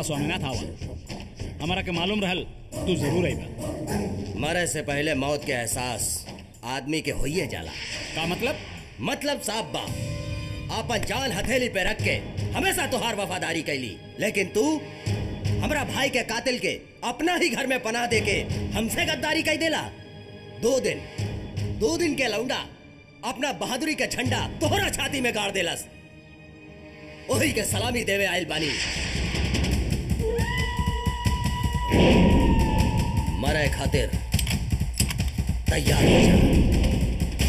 स्वामीनाथ आवा हमारा के मालूम रहल तू जरूर आईबा मरे से पहले मौत के एहसास आदमी के होइए जाला का मतलब मतलब साहब बा आपन जान हथेली पे रख के हमेशा तुहार वफादारी कैली लेकिन तू हमरा भाई के कातिल के अपना ही घर में पनाह दे के हमसे गद्दारी कई देला दो दिन दो दिन के लौंडा अपना बहादुरी के झंडा तोहरा छाती में गाड़ देलस ओही के सलामी देवे आयल बानी मरे खातिर तैयार हो जा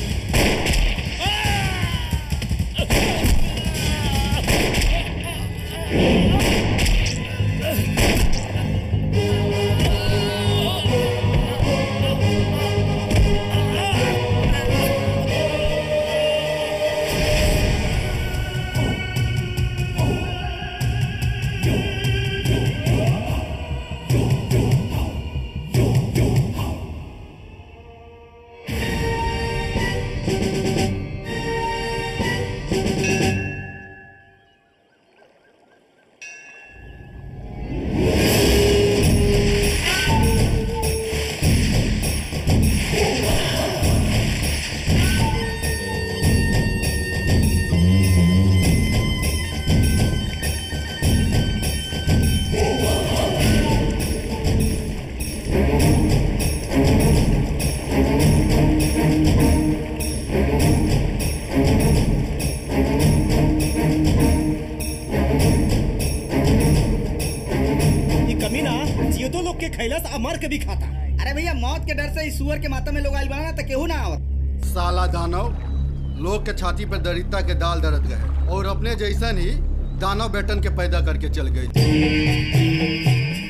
ये कमीना जियो लोग के खैलस आ मर के भी खाता अरे भैया मौत के डर से इस सुअर के माथा में लोग आइल बना तो केहू ना आवत साला दानव लोग के छाती पर दरिद्रता के दाल दरद गए और अपने जैसन ही दानव बेटन के पैदा करके चल गई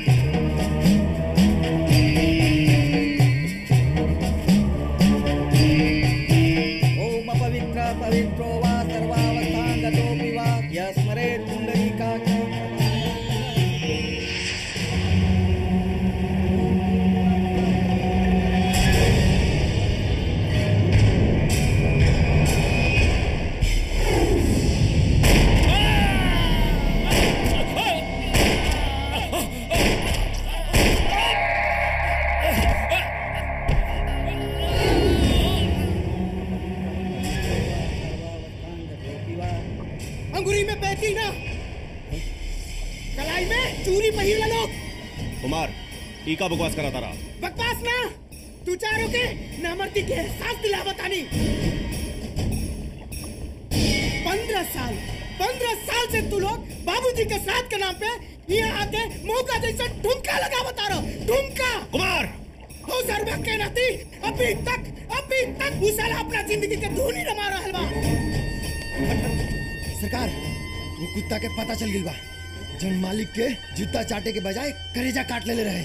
ओम पवित्र पवित्रो वा सर्वावस्थान गतोऽपि वा यस्मरे पुण्डरीकाक्ष अंगूरी में बैठी ना कलाई में चूरी पहिर लो कुमार ई का बकवास करा तारा बकवास ना तू चारों के नामर्दी के एहसास दिला बतानी पंद्रह साल पंद्रह साल से तू लोग बाबूजी के साथ के नाम पे यहाँ आके मौका जैसा ठुमका लगा बता रहा ठुमका कुमार हो सर्वा के नाती अभी तक अभी तक उस साला अपना जिंदगी के धूनी रमा रहा बा सरकार वो कुत्ता के पता चल गई बा जन मालिक के जूता चाटे के बजाय करेजा काट ले रहे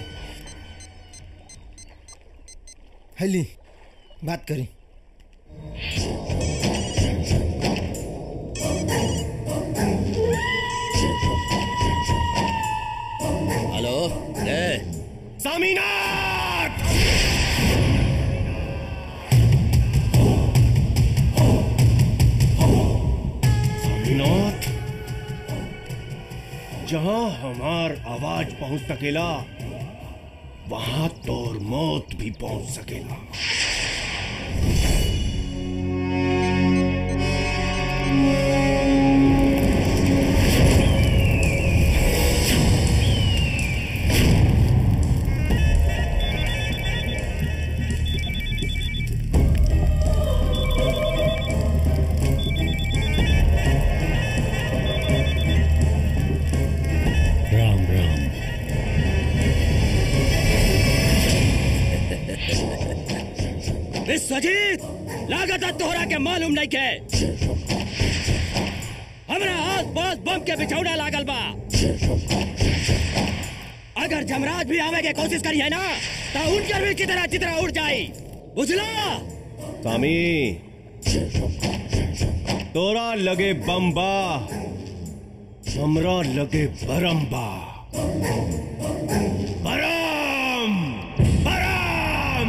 हैली बात करी हेलो ले सामीनाथ सामीनाथ जहां हमार आवाज पहुंच सकेला वहां तोर मौत भी पहुंच सकेला राम राम विश्वजीत लागत तोहरा के मालूम नहीं के हमरा आस पास बम के बिछौना लागल बा अगर जमराज भी आवे के कोशिश करी है ना तो उनकर भी चितरा चितरा उड़ जाई बुझला स्वामी तोरा लगे बम्बा हमरा लगे बरम्बा बरम बरम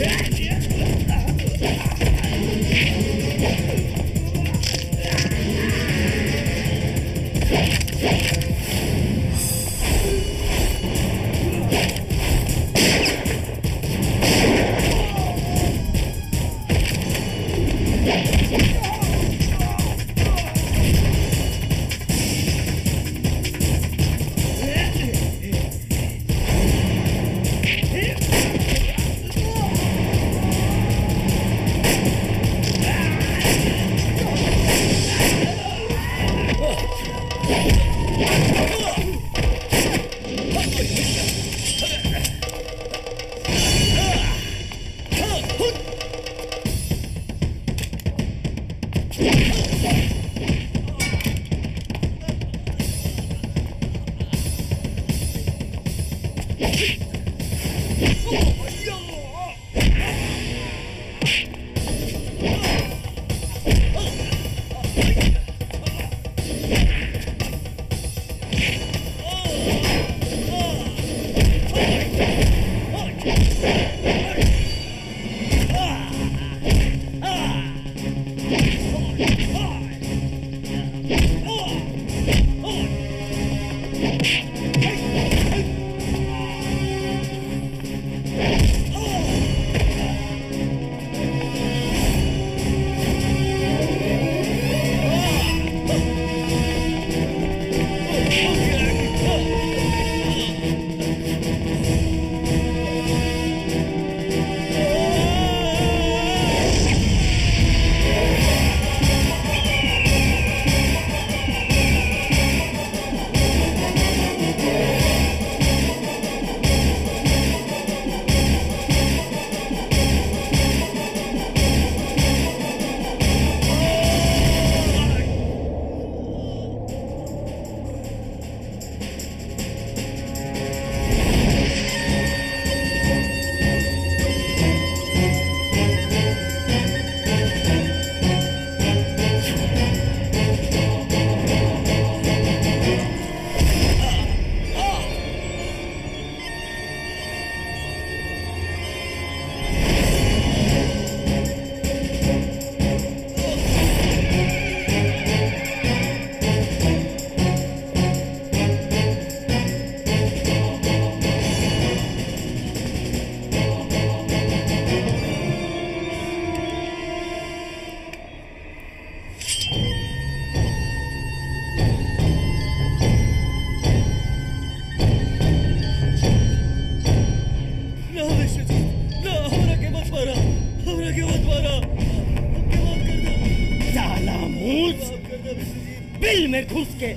ना विश्वजीत ना हमरा के मत मारा हमरा के मत मारा हमके माफ कर दे साला मूस माफ कर दे विश्वजीत बिल में घुस के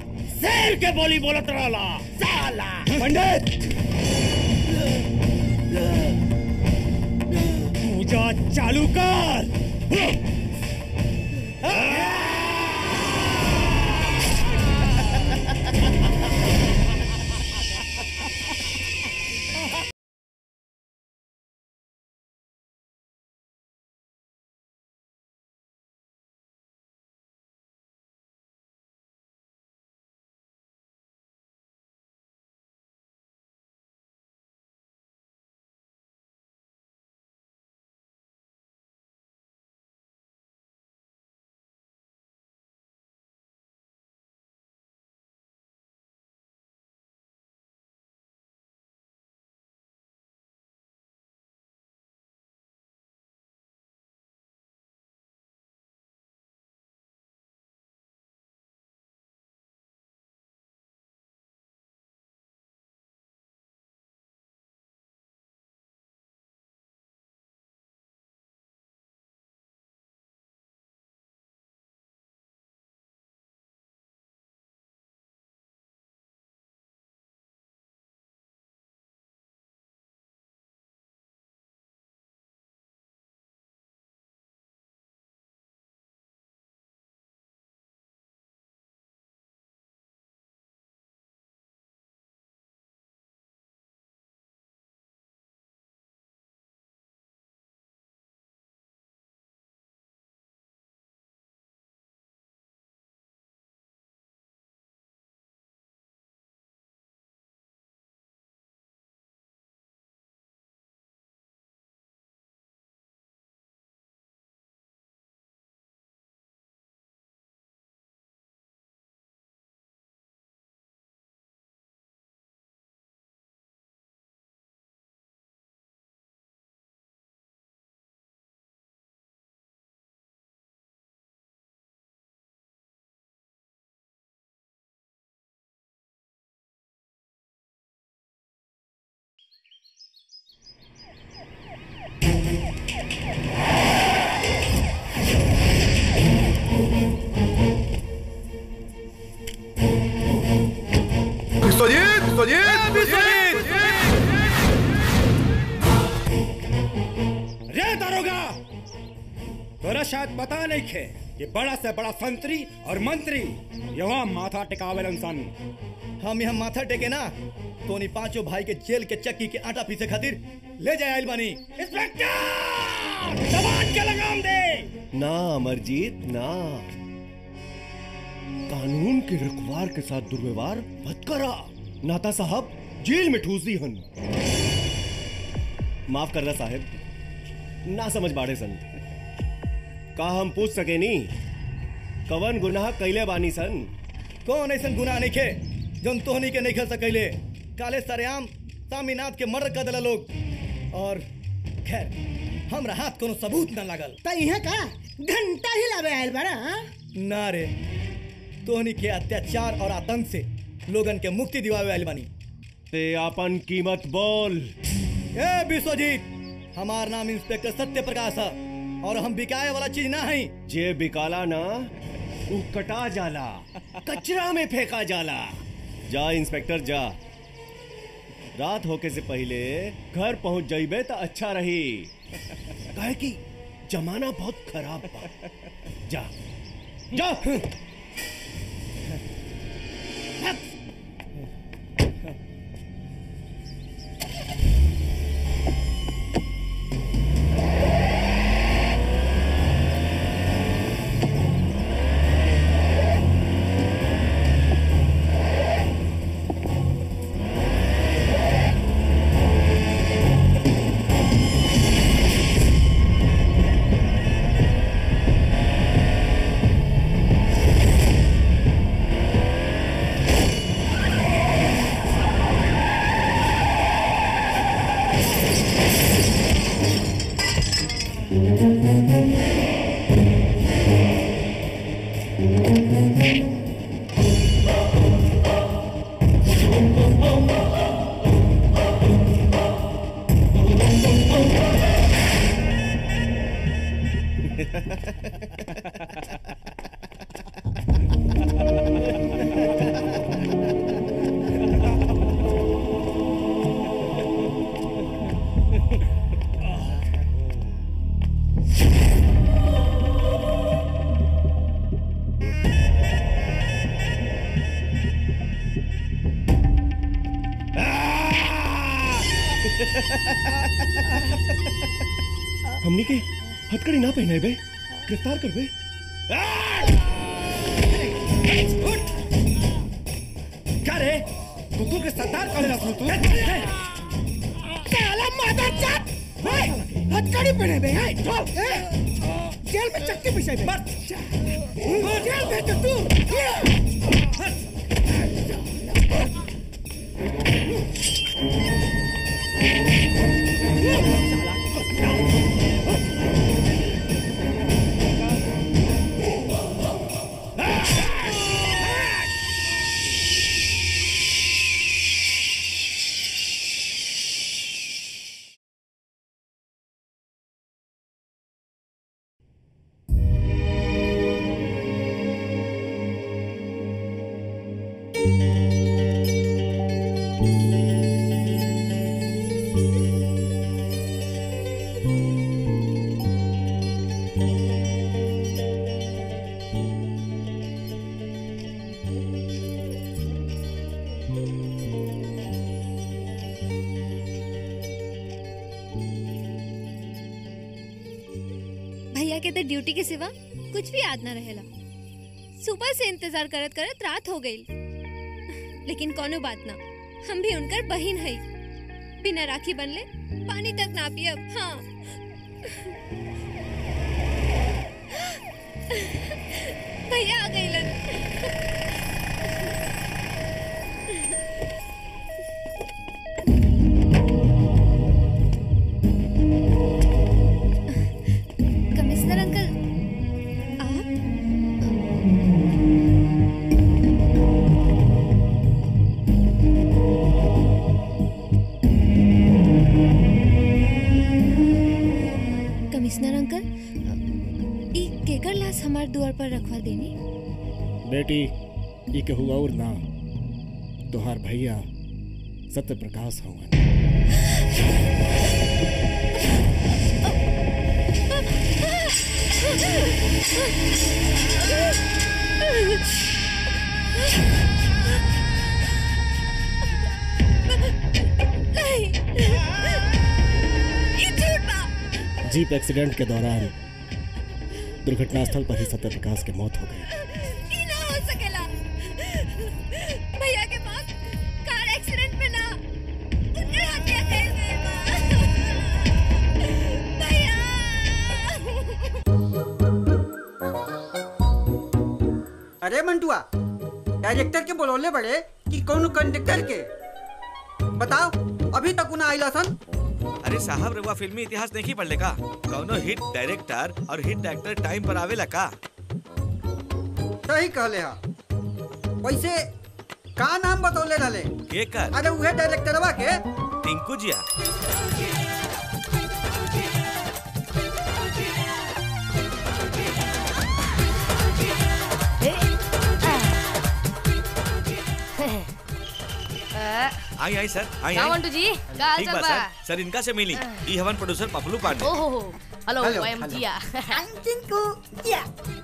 शेर के बोली बोलत रहला साला पंडित पूजा चालू कर तोरा शायद पता नहीं खे कि बड़ा से बड़ा संतरी और मंत्री यहाँ माथा टिकावे सन हम यहाँ माथा टेके ना तो नहीं पांचों भाई के जेल के चक्की के आटा पीसे खातिर ले जाए आइल बानी इंस्पेक्टर जवान के लगाम दे ना अमरजीत ना कानून के रखवार के साथ दुर्व्यवहार मत करा नाता साहब जेल में ठूस दी हन माफ कर रहा साहब ना समझ बाड़े सन का हम पूछ सके नी कवन गुनाह कैले बानी सन कौन ऐसा गुनाह नहीं खे जौन तोहनी के नहीं खेल सकैले काले सरेआम सामीनाथ के मर्डर कर दिला लोग और खैर हमरा हाथ कोनो सबूत ना लागल त इहे का घंटा ही लावे आयल बड़ा हाँ? ना रे तोहनी के अत्याचार और आतंक से लोगन के मुक्ति दिवावे आइल बानी ते आपन कीमत बोल ए विश्वजीत हमार नाम इंस्पेक्टर सत्य प्रकाश है और हम बिकाए वाला चीज ना है जे बिकाला ना उ कटा जाला कचरा में फेंका जाला जा इंस्पेक्टर जा रात होके से पहले घर पहुंच जाइबे तो अच्छा रही काहे कि जमाना बहुत खराब बा जा जा हमनी के हथकड़ी ना पहने बे गिरफ्तार कर बे क्या रे कुकुर के सरदार कौन रखू तू साला मादरचोद! ए, हथकड़ी पहने बे है जेल में चक्की पिसाई बे जेल में तो तू भैया के तो ड्यूटी के सिवा कुछ भी याद ना रहेला सुबह से इंतजार करत करत रात हो गई लेकिन कोनो बात ना हम भी उनकर बहिन है बिना राखी बनले पानी तक ना पियब हाँ भैया आ गई कमिश्नर अंकल आप कमिश्नर अंकल ई केकर लाश हमार द्वार पर रखवा देनी बेटी ई के हुआ और ना तोहार भैया सत्य प्रकाश हवन नहीं ये झूठ बा जीप एक्सीडेंट के दौरान दुर्घटनास्थल पर ही सत्य प्रकाश की मौत हो गई ये ना हो सकेला भैया के पास कार एक्सीडेंट में ना उनके हत्या कर गए बा भैया अरे मंटुआ डायरेक्टर के बोलौले बड़े कि कौन कंडक्टर के बताओ अभी तक उन्हें आइला सन अरे साहब रउआ फिल्मी इतिहास नहीं पढ़ले का कौनो हिट डायरेक्टर और हिट एक्टर टाइम पर आवेला का सही कहले हा वैसे का नाम बतौले रहले के कर अरे उहे डायरेक्टरवा के टिंकू जिया आई आई सर आई क्या आई मंटू जी क्या हाल ठीक चाल बा बा सर सर इनका से मिली ई हवन प्रोड्यूसर पपलू पांडे ओहो हो hello hello, I am hello. Jiya Tinku या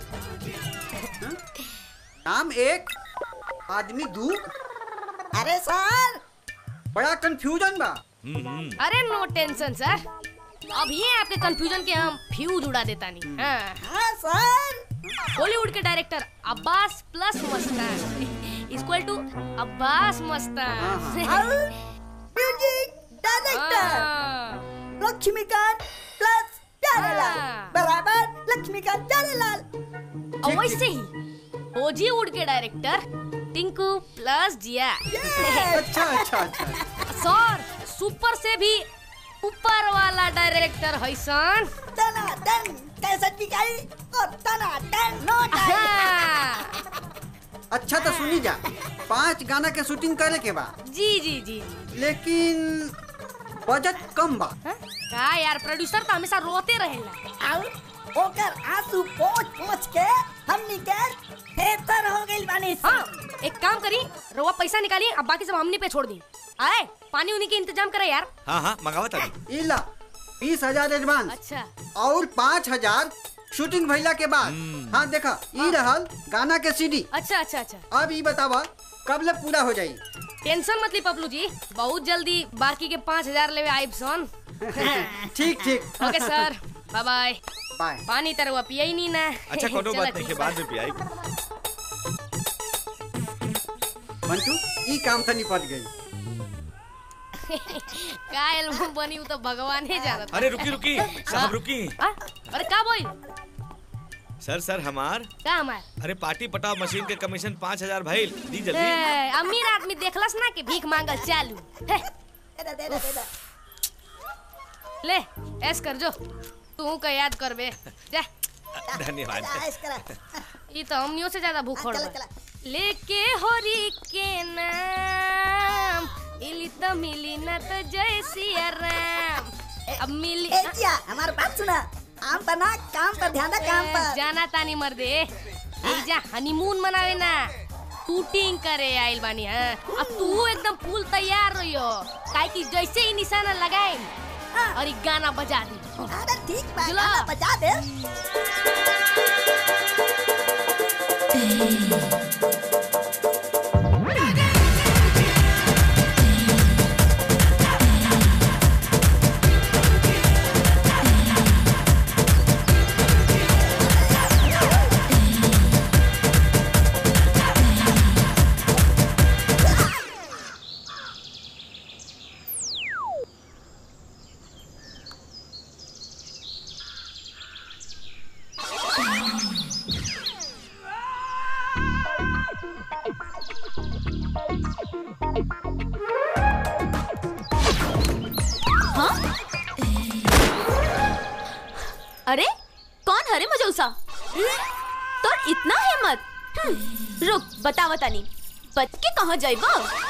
नाम एक आदमी दू अरे सर बड़ा कंफ्यूजन बा अरे नो टेंशन सर अब ये आपके कंफ्यूजन के हम फ्यूज उड़ा देता नहीं हाँ हाँ सर बॉलीवुड के director Abbas plus Mastan equal to Abbas Mastan music हाँ। लक्ष्मीकांत प्लस प्यारेलाल हाँ। बराबर लक्ष्मीकांत प्यारेलाल और वैसे ही बॉलीवुड के डायरेक्टर टिंकू प्लस जिया अच्छा अच्छा अच्छा सर सुपर से भी ऊपर वाला डायरेक्टर है सन तना टन कैसेट बिकाई और तना टन नो अच्छा तो सुनी जा पांच गाना के शूटिंग करे के बा जी जी जी लेकिन बजट कम बा हाँ? का यार प्रोड्यूसर तो हमेशा रोते रहेला और ओकर आंसू पोंछ पोंछ के हमनी के बेहतर हो गइल बानी हाँ एक काम करी रवा पैसा निकालिए अब बाकी सब हमनी पे छोड़ दी आए पानी उन्हीं के इंतजाम करे यार हाँ हाँ मंगावत अभी इला बीस हजार एडवांस अच्छा और पाँच हजार शूटिंग भइला के बाद हाँ देखा ई रहल गाना के सीडी अच्छा अच्छा अच्छा अब ई बतावा कब ले पूरा हो जाई टेंशन मत ली पपलू जी बहुत जल्दी बाकी के पाँच हजार लेवे आइब सन ठीक ठीक okay sir bye bye bye पानी तरवा पिया ही नहीं ना अच्छा कोनो चला बात नहीं ठीक के बा। बाद में पियाई मंटू ई काम से निपट गई का एल्बम बनी वो तो भगवान ही जानत अरे रुकी रुकी साहब रुकी हाँ? अरे का बोल सर सर हमार का हमार अरे पार्टी पटाव मशीन के कमीशन पाँच हजार भाई दी जल्दी ए, अमीर आदमी देखलस ना कि भीख मांगल चालू हे, ले ऐस कर जो तू का याद करबे जा धन्यवाद ये तो हमनियों से ज्यादा भूख बा लेके होरी के नाम मिली तो मिली ना तो जय सिया राम अब मिली हमार बात सुना काम पर ना काम पर ध्यान काम ए, जाना तानी मर्दे ए जा हनीमून मनावे ना शूटिंग करे आइल बानी हां अब तू एकदम फुल तैयार रहियो काहे कि जैसे ही निशाना लगाए और ई गाना बजा दी अरे ठीक बा, गाना बजा दे अरे कौन हरे मजौसा तो इतना हिम्मत हम्म, रुक बतावा तानी बच के कहाँ जाइबा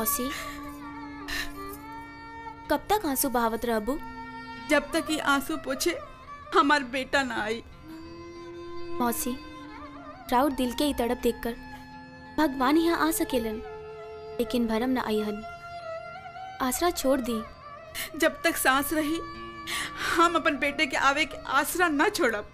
मौसी कब तक आंसू बहावत रहबू जब तक ये आंसू पोछे हमार बेटा ना आई मौसी राउर दिल के ई तड़प देखकर भगवान यहाँ आ सकेलन लेकिन भरम न आईहन आसरा छोड़ दी जब तक सांस रही हम अपन बेटे के आवे के आसरा न छोड़ब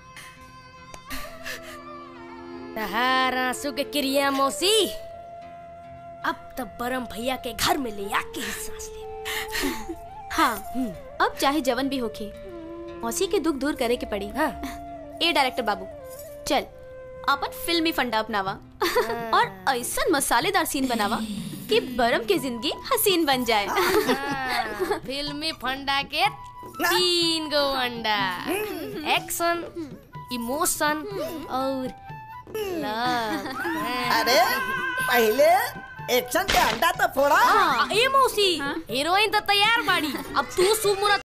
तहार आंसू के क्रिया मौसी अब तब बरम भैया के घर में ले आके ही सांस ले हाँ अब चाहे जवन भी होके मौसी के दुख दूर करे के पड़ी हाँ। ए डायरेक्टर बाबू चल अपन फिल्मी फंडा अपनावा और ऐसा मसालेदार सीन बनावा कि बरम के जिंदगी हसीन बन जाए हाँ, फिल्मी फंडा के तीन गो अंडा एक्शन इमोशन और लव अरे पहले एक्शन के अंडा तो फोड़ा हाँ, ए मौसी हीरोइन तो तैयार बाड़ी अब तू शुभ मुहूर्त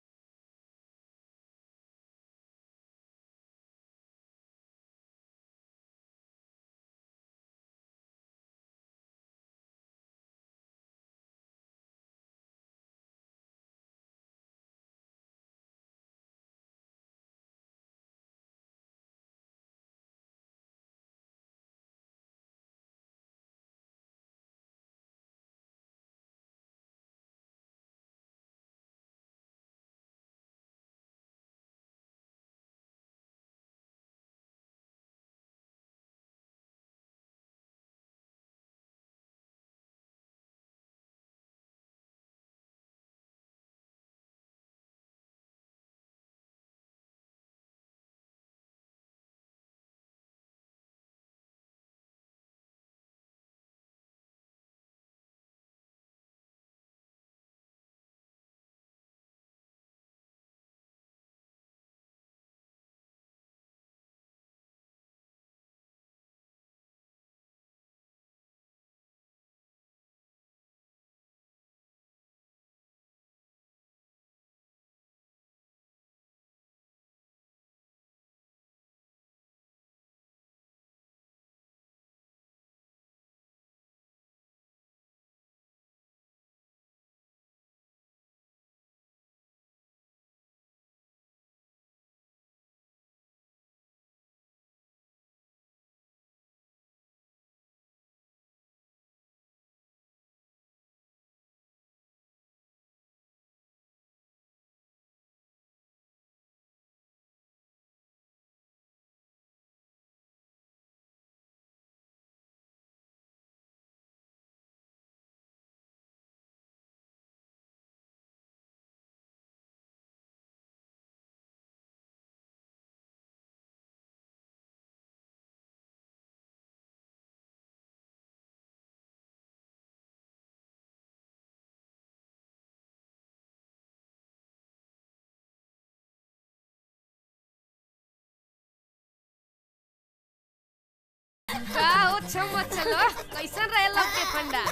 का हो छम चलो कैसन रहे लव के फंडा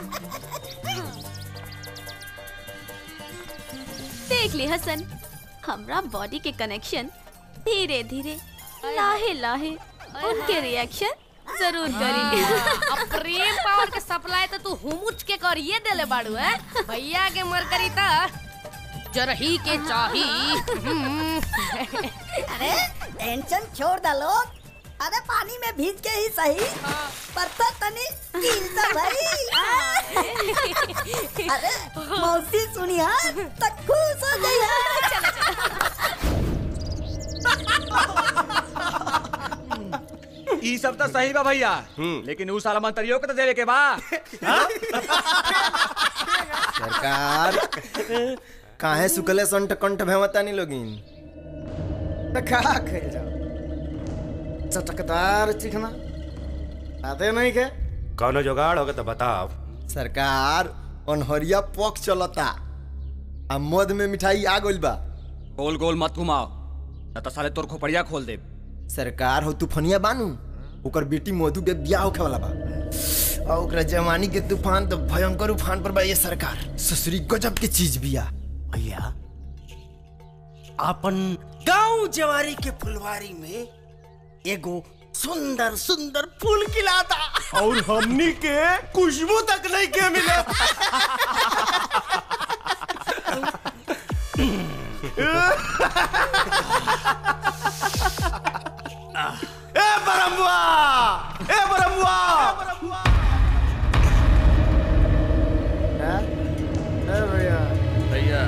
देख ली हसन हमरा बॉडी के कनेक्शन धीरे धीरे लाहे लाहे उनके रिएक्शन जरूर करी अब प्रेम पावर के सप्लाई तो तू हुमुच के करिए देले बाड़ू है भैया के मर करी त जरही के चाही अरे टेंशन छोड़ दा लोग अरे पानी में भीज के ही सही पर तो तनी कील तो भाई अरे मौसी सुनिया तो खुश हो गई ई सब तो सही बा भैया लेकिन उ साला मंत्रियों के तो देवे के बा सरकार काहे सुकले संट कंठ भेवतानी लोगिन त खा खाइल जाओ चटकदार चिकना आते नहीं के कौनो जुगाड़ होगा तो बताओ सरकार अनहरिया पक चलता आ मद में मिठाई आ गइल बा गोल गोल मत घुमाओ न तो साले तोर खोपड़िया खोल दे सरकार हो तूफनिया बानू ओकर बेटी मधु के ब्याह होखे वाला बा और ओकरा जवानी के तूफान तो भयंकर उफान पर बा ये सरकार ससुरी गजब के चीज बिया भैया अपन गांव जवारी के फुलवारी में एगो सुंदर सुंदर फूल खिलाता और हमनी के खुशबू तक नहीं के मिले ए बरमुआ ए बरमुआ भैया भैया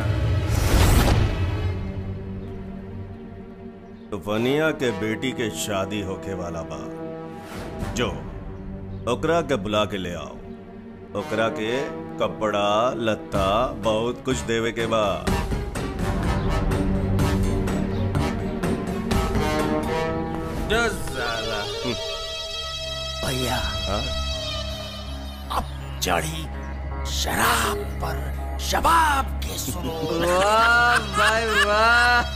तूफनिया के बेटी के शादी होके वाला बा जो ओकरा के बुला के ले आओ ओकरा के कपड़ा लत्ता बहुत कुछ देवे के बा जो साला भैया हाँ? अब चढ़ी शराब पर शबाब के सुनो वाह भाई वाह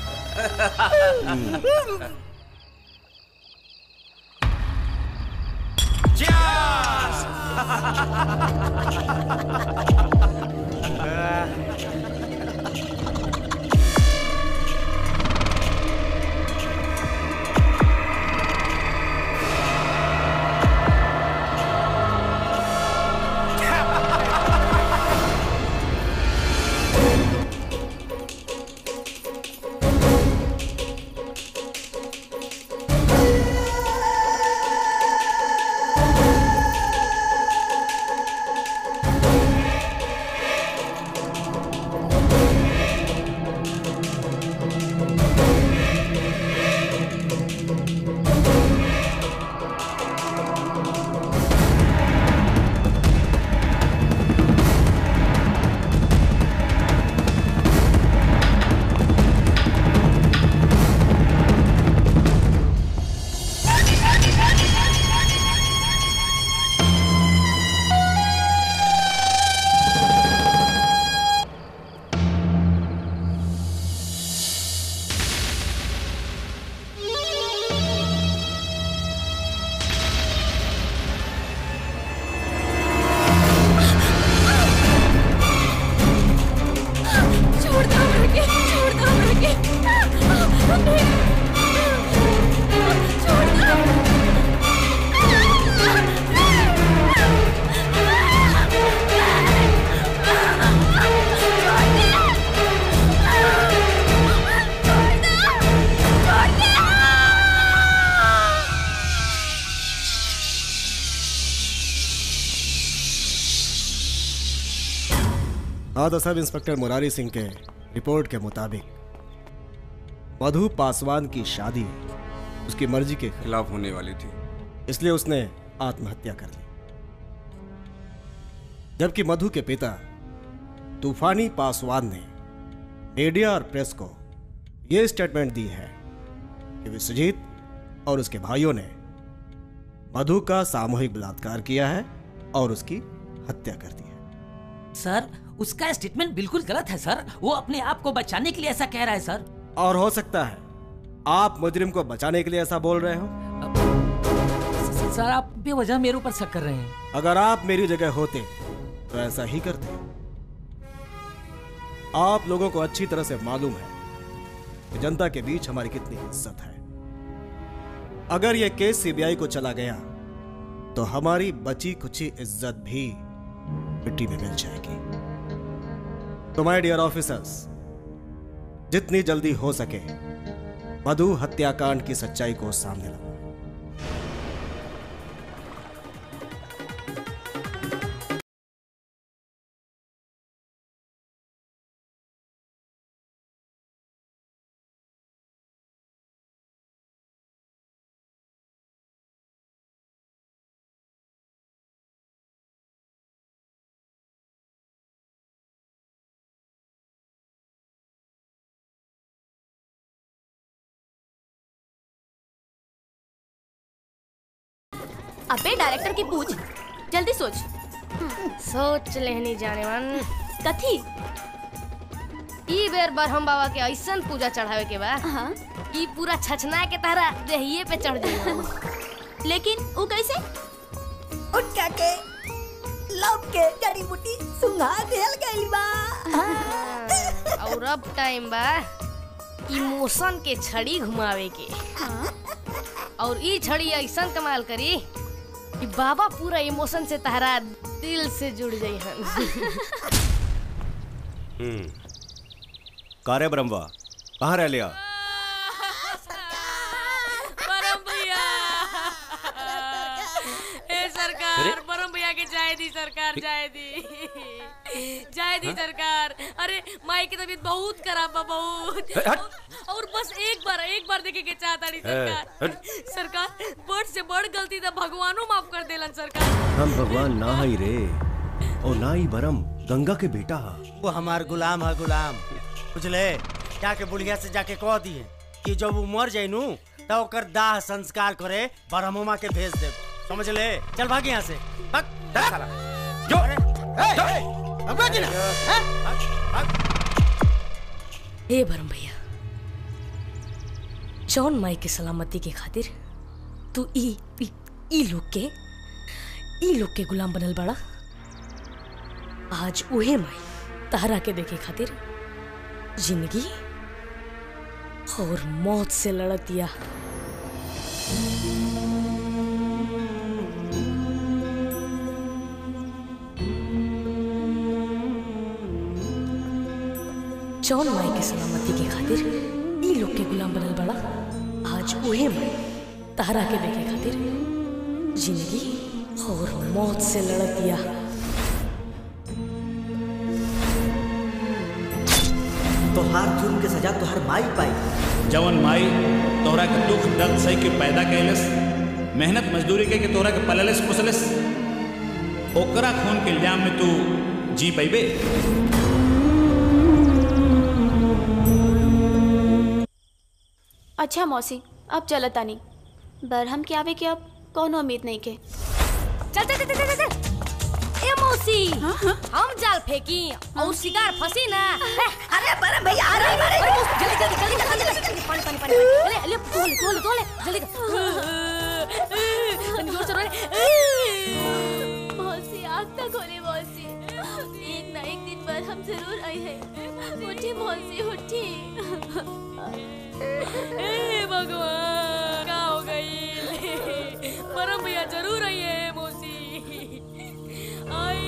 छोड़ दो मुझे छोड़ दो मुझे छोड़ दो हाँ तो सब इंस्पेक्टर मुरारी सिंह के रिपोर्ट के मुताबिक मधु पासवान की शादी उसकी मर्जी के खिलाफ होने वाली थी इसलिए उसने आत्महत्या कर ली जबकि मधु के पिता तूफानी पासवान ने मीडिया और प्रेस को यह स्टेटमेंट दी है कि विश्वजीत और उसके भाइयों ने मधु का सामूहिक बलात्कार किया है और उसकी हत्या कर दी सर उसका स्टेटमेंट बिल्कुल गलत है सर वो अपने आप को बचाने के लिए ऐसा कह रहा है सर और हो सकता है आप मुजरिम को बचाने के लिए ऐसा बोल रहे हो सर आप बेवजह मेरे ऊपर शक कर रहे हैं अगर आप मेरी जगह होते तो ऐसा ही करते आप लोगों को अच्छी तरह से मालूम है कि जनता के बीच हमारी कितनी इज्जत है अगर यह केस सीबीआई को चला गया तो हमारी बची कुची इज्जत भी मिट्टी में मिल जाएगी तो माय डियर ऑफिसर्स जितनी जल्दी हो सके मधु हत्याकांड की सच्चाई को सामने लाओ अबे डायरेक्टर की पूछ जल्दी सोच सोच लेहनी जाने मन कथी ई बेर ब्रह्म बाबा के ऐसन पूजा चढ़ावे के बा ई पूरा छछना के तरह देहिए पे चढ़ जाई लेकिन वो कैसे उठा के लव के जड़ी बूटी सुंघा देल गइल बा और अब टाइम बा इमोशन के छड़ी घुमावे के और ई छड़ी ऐसा कमाल करी कि बाबा पूरा इमोशन से तहरा दिल से जुड़ जाई हन हम्म कारे ब्रह्मा कहाँ रह लिया परम भैया ए सरकार अरे? परम भैया के जाए दी सरकार जाए दी जाए दी हाँ? सरकार अरे माई की तबीयत बहुत खराब बा बहुत ए, हट। और बस एक बार एक बार देखे के चाहता नहीं सरकार हट। सरकार बड़ से बड़ गलती तो भगवानो माफ कर देलन सरकार हम भगवान ना ही रे और ना ही बरम गंगा के बेटा हा वो हमार गुलाम है गुलाम बुझले जाके बुढ़िया से जाके कह दिए कि जब वो मर जाए नू तो ओकर दाह संस्कार करे ब्रह्ममा के भेज दे समझ ले चल भाग यहाँ से भाग भाग साला जो भगवा जी ना हैं? हे भरम भैया जौन माई के सलामती के खातिर तू ई ई, ई लोग के ई लोग के गुलाम बनल बड़ा आज उहे माई तारा के देखे खातिर जिंदगी और मौत से लड़तिया जौन माई के सलामती के खातिर ई लोग के गुलाम बनल बड़ा आज उहे माई तारा के देखे खातिर जिंदगी और मौत से लड़तिया तोहार जुर्म के सजा तोहार माई पाई जवन माई तोहरा के दुख दर्द सही के पैदा कैलस मेहनत मजदूरी के के तोहरा के पललस पोसलस ओकरा खून के इल्जाम में तू जी पैबे अच्छा मौसी अब चलत तानी बरहम के आवे के अब कौनो उम्मीद नहीं के चल चल चल चल चल ए मौसी हम जाल फेंकी और शिकार फंसी ना अरे परम भैया आ रहे हैं जल्दी जल्दी जल्दी जल्दी जल्दी पानी पानी पानी ले ले तोले तोले तोले जल्दी तनी जोर से रोले मौसी आग तक खोले मौसी एक ना एक दिन पर हम जरूर आए हैं उठी मौसी उठी ए भगवान क्या हो गई परम भैया जरूर आई है मौसी आई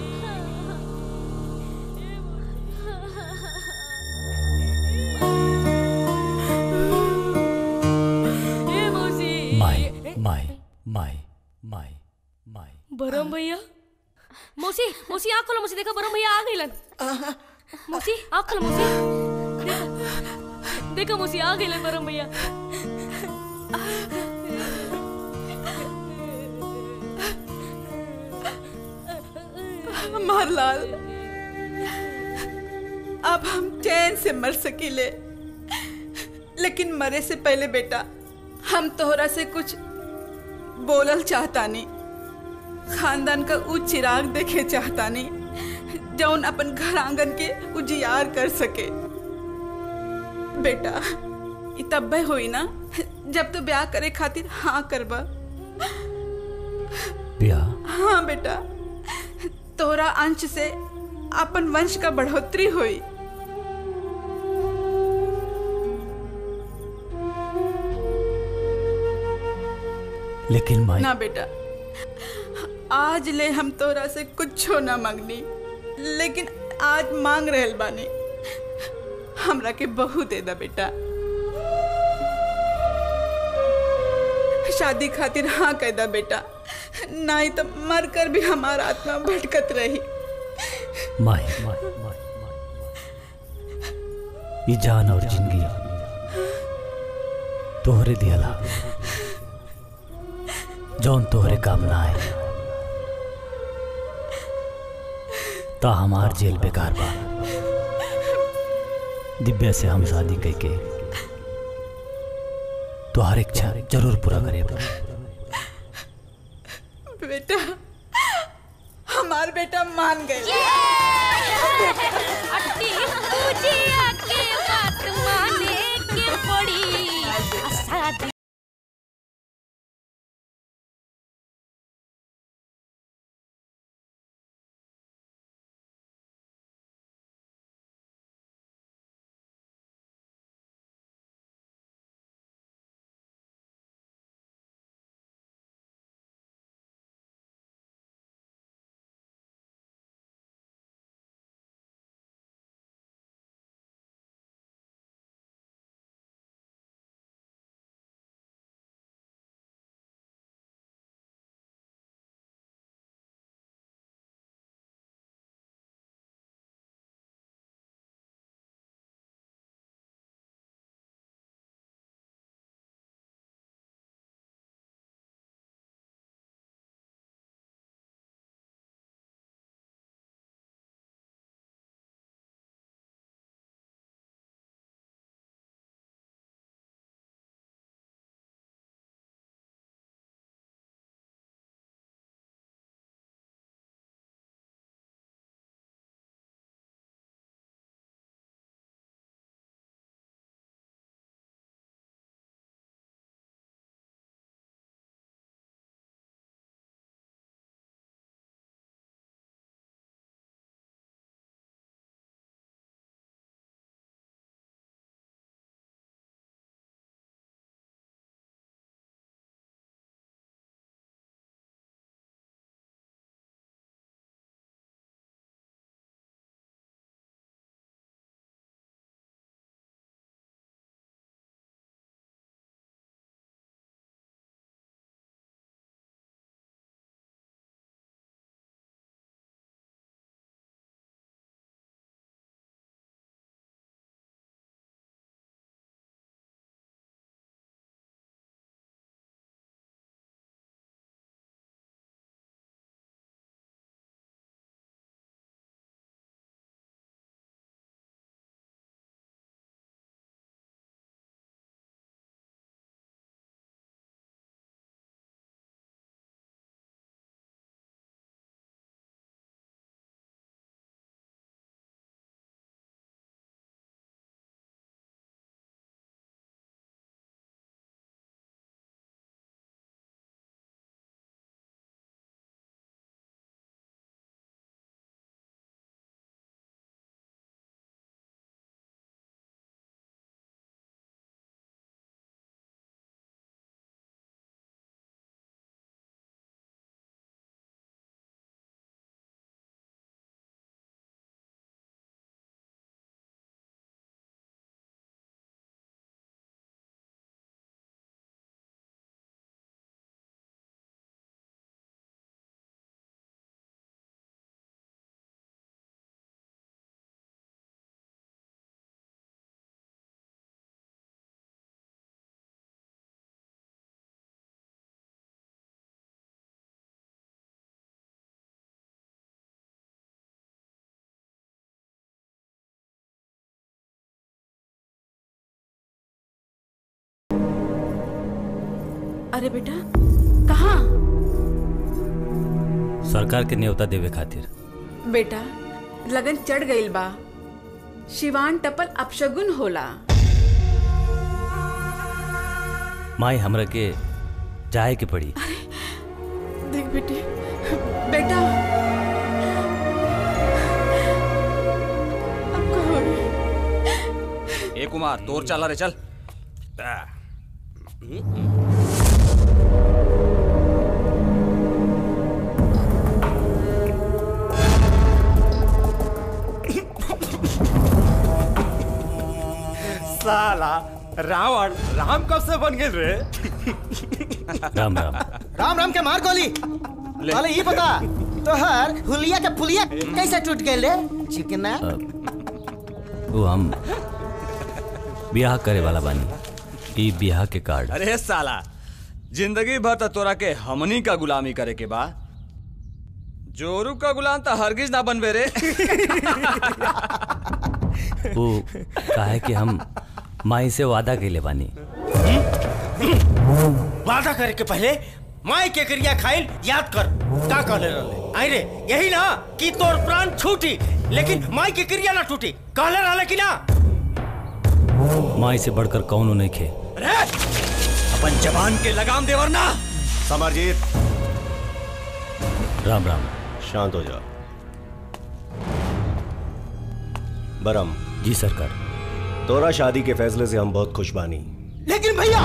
ए मौसी माई माई माई माई माई बरम भैया मौसी मौसी आँख खोलो मौसी देखो बरम भैया आ गइलन मौसी आँख खोलो मौसी देखो देखो मौसी आ गइलन बरम भैया मारलाल अब हम चैन से मर सकीले लेकिन मरे से पहले बेटा हम तोहरा से कुछ बोलल चाहता नहीं खानदान का ऊ चिराग देखे चाहता नहीं जौन अपन घर आंगन के उजियार कर सके बेटा ई तब्बे होई ना जब तो ब्याह करे खातिर हाँ करबा ब्याह हाँ बेटा तोरा अंश से अपन वंश का बढ़ोतरी हुई लेकिन माई ना बेटा आज ले हम तोरा से कुछो ना मांगनी लेकिन आज मांग रहल बानी हमरा के बहू दे दा बेटा शादी खातिर हाँ कह दा बेटा नहीं तो मर कर भी हमारा आत्मा भटकत रही माई माई माई ये जान और जिंदगी तोहरे दियला जौन तोहरे काम ना आए ता हमार जेल बेकार बा दिव्या से हम शादी करके तुहार इच्छा जरूर पूरा करे बेटा हमार बेटा मान गए अट्टी तुझी आके बात माने के पड़ी शादी अरे बेटा कहाँ सरकार के न्योता देवे खातिर बेटा लगन चढ़ गईल बा शिवान टपल अपशगुन होला माई हमरा के जाए के पड़ी देख बेटे बेटा अब का होई? ए कुमार तोर चला रे चल साला रावण राम कब से बन गए रे राम राम राम राम के मार गोली अरे ये बता तोहर हुलिया के पुलिया कैसे टूट गए रे चिकना वो हम ब्याह करे वाला बानी ई ब्याह के कार्ड अरे साला जिंदगी भर तो तोरा के हमनी का गुलामी करे के बा जोरू का गुलाम तो हरगिज ना बनबे रे वो काहे कि हम माई से वादा कैले बानी वादा करे के पहले माई के क्रिया खाइल याद कर का कहले रहले आई रे यही ना कि तोर प्राण छूटी लेकिन माई के क्रिया ना टूटी कहले रहले कि ना माई से बढ़कर कौनो नहीं खे अपन जवान के लगाम देवर ना समरजीत राम राम शांत हो जा बरम जी सरकार तोरा शादी के फैसले से हम बहुत खुश बानी लेकिन भैया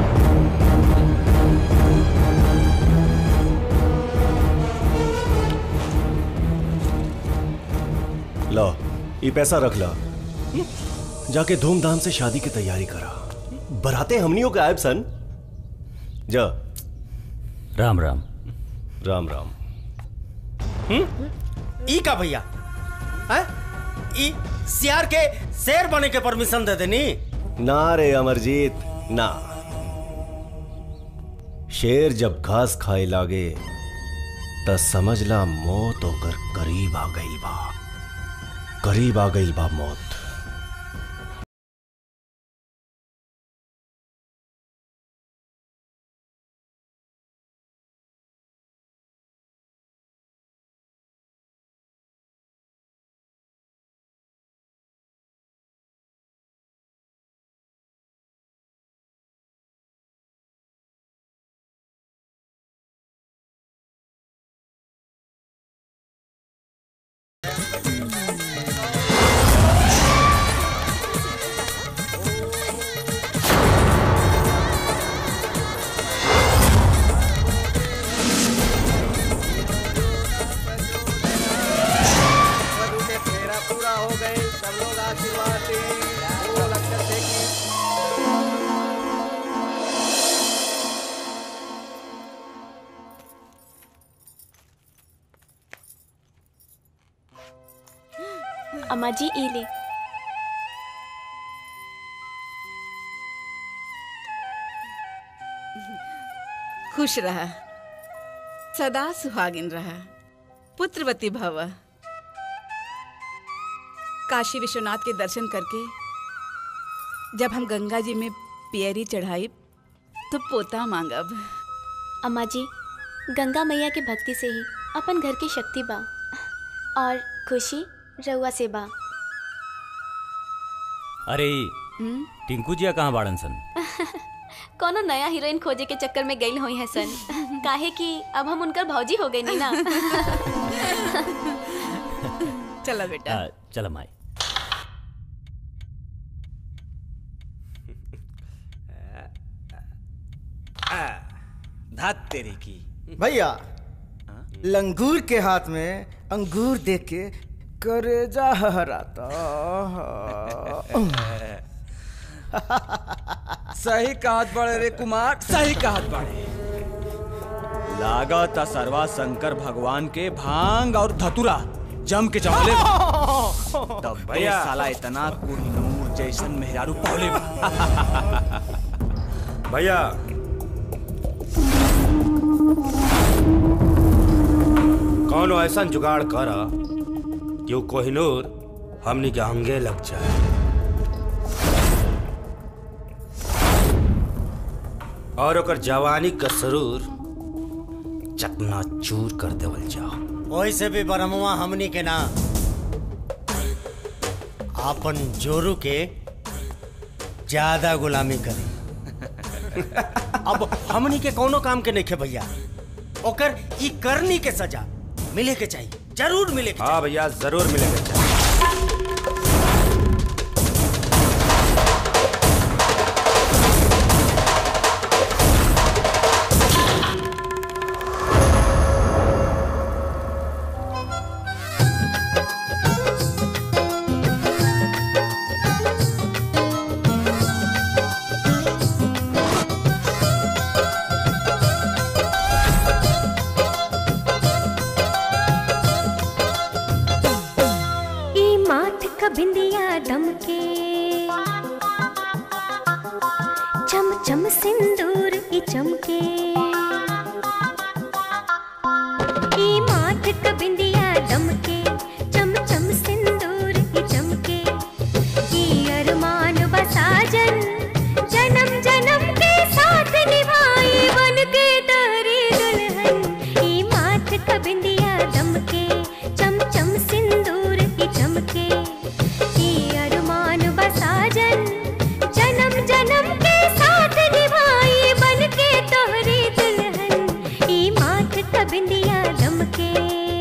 लो ये पैसा रख ला जाके धूमधाम से शादी की तैयारी करा बराते हमनियों के आयब सन जा राम राम राम राम ई का भैया हैं? ई सियार के शेर बने के परमिशन दे देनी ना रे अमरजीत ना शेर जब घास खाए लागे त समझला मौत होकर करीब आ गई बा करीब आ गई बा मौत पूरा हो गए सब लोग आशीर्वाद दें वो लक्षण देखिए अम्मा जी ई ले खुश रहा सदा सुहागिन रहा पुत्रवती भव काशी विश्वनाथ के दर्शन करके जब हम गंगा जी में पियरी चढ़ाई तो पोता मांगब अम्मा जी गंगा मैया के भक्ति से ही अपन घर की शक्ति बा और खुशी रउआ से बा अरे हम्म? टिंकू जिया कहाँ बाड़न सन कोनो नया हीरोइन खोजे के चक्कर में गई हुई है सन काहे कि अब हम उनकर भौजी हो गई नी ना चलो बेटा आ, चल माई धात तेरी की भैया लंगूर के हाथ में अंगूर देख के करेजा हराता सही कहत बड़े रे कुमार सही कहत बड़े लागत सरवा शंकर भगवान के भांग और धतुरा जम के चमले तब भैया भैया। साला इतना कोहिनूर जैसन मेहरारू पौले बा भैया कौन ऐसा जुगाड़ कर कि वो कोहिनूर हमनी के अंगे लग जाए और ओकर जवानी का सरूर चकना चूर कर देवल जाओ वही से भी बरमुआ हमनी के ना आपन जोरू के ज्यादा गुलामी करी अब हमनी के कोनो काम के नहीं भैया ओकर ई करनी के सजा मिले के चाहिए जरूर मिले के हाँ भैया जरूर मिलेंगे ई माथ का बिंदिया दमके चम चम सिंदूर ई चमके ई माथ का बिंदिया दमके चम चम सिंदूर ई चमके ई अरमान बसाजन जन्म जन्म के साथ निभाई बन के तारी दुल्हन ई माथ का बिंदिया दमके चम चम सिंदूर की चमके ई अरमान बसाजन जन्म जन्म के साथ निभाई बन के तोहरी दुल्हन ई माथ का बिंदिया दमके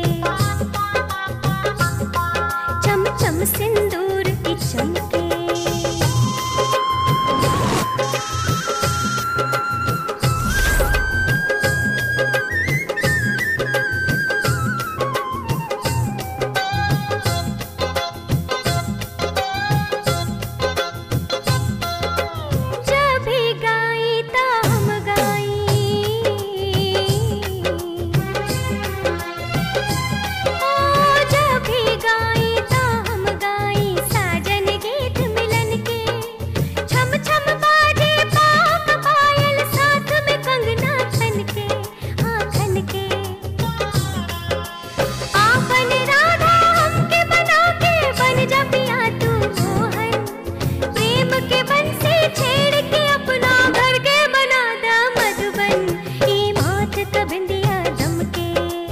चम चम सिंदूर की चमके जब भी गाई ता हम गाई ओ जब भी गाई ता हम गाई साजन गीत मिलन के छम छम बाजे पाक पायल साथ में कंगना खन के हाँ खन के आपन राधा हमके बना के बन जा पिया तू मोहन प्रेम के बन से छेड़ के अपना घर के बना दा मधुबन ई माथ का बिंदिया दमके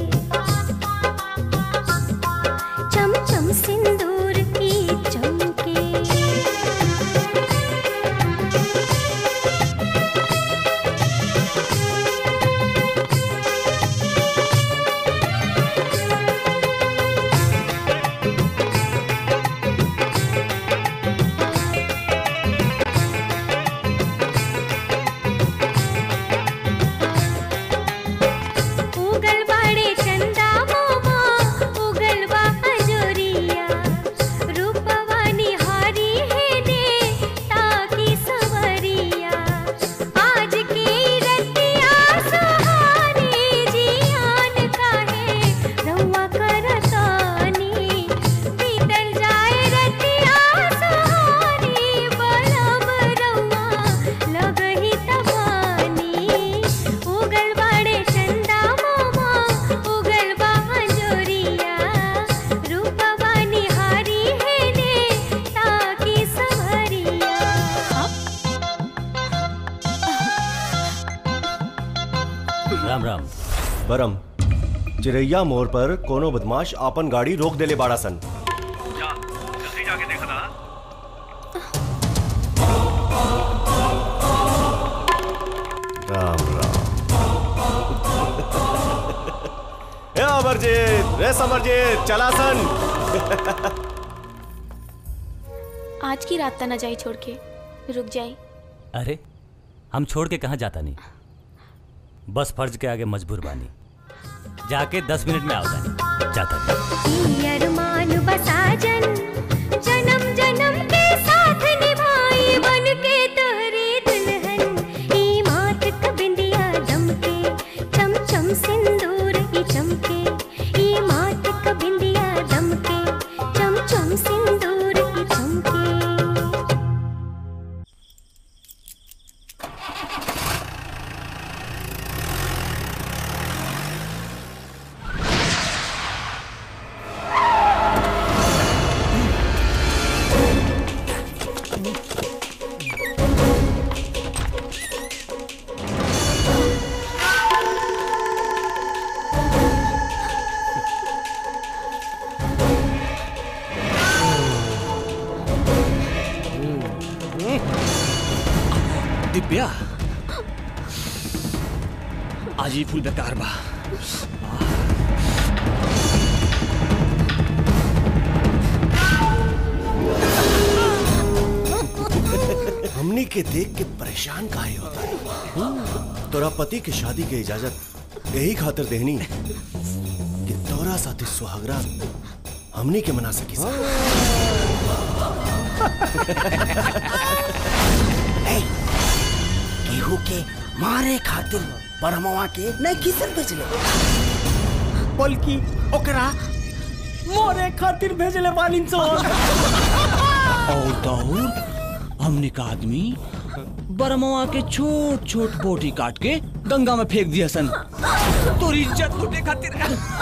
चम चम सिंदूर की चमके उगल बाड़े चंदा मोमा उगल बा हजोरिया रूपवानी हारी है ने ताकी सवरिया आज की रतिया सुहानी जियान काहे रउआ करतानी बीतल जाए रतिया सुहानी बलम रउआ लगही तबानी उगल बाड़े चंदा मोमा उगल बा हजोरिया रूपवानी हारी है ने ताकी सवरिया राम राम बरम चिरैया मोड़ पर कोनो बदमाश आपन गाड़ी रोक देले बाड़ा सन जल्दी जाके देखा था राम राम ए अमरजीत रे समरजीत चला सन आज की रात तना जाई छोड़ के रुक जाई अरे हम छोड़ के कहाँ जाता नहीं बस फर्ज के आगे मजबूर बानी जाके दस मिनट में आवता जाता नहीं ई अरमान बसाजन जन्म जन्म के साथ निभाई बन के तोहरी दुल्हन ई माथ का बिंदिया दमके चम चम सिंदूर की चमके ई माथ का बिंदिया दमके चम चम सिंदूर की चमके ए दिव्या आज ही फुल बेकार बा हमनी के देख के परेशान काहे होता है तोरा पति के शादी के इजाजत यही खातिर देहनी कि तोरा साथी सुहागरा हमनी के मना सकी सा। केहू के मारे खातिर बरमवा के नहीं किसन भेजले बल्कि ओकरा मोरे खातिर भेजले बानी सो और तो और हमने का आदमी बरमवा के छोट छोट बोटी काट के गंगा में फेंक दिया सन तोरी इज्जत लूटे खातिर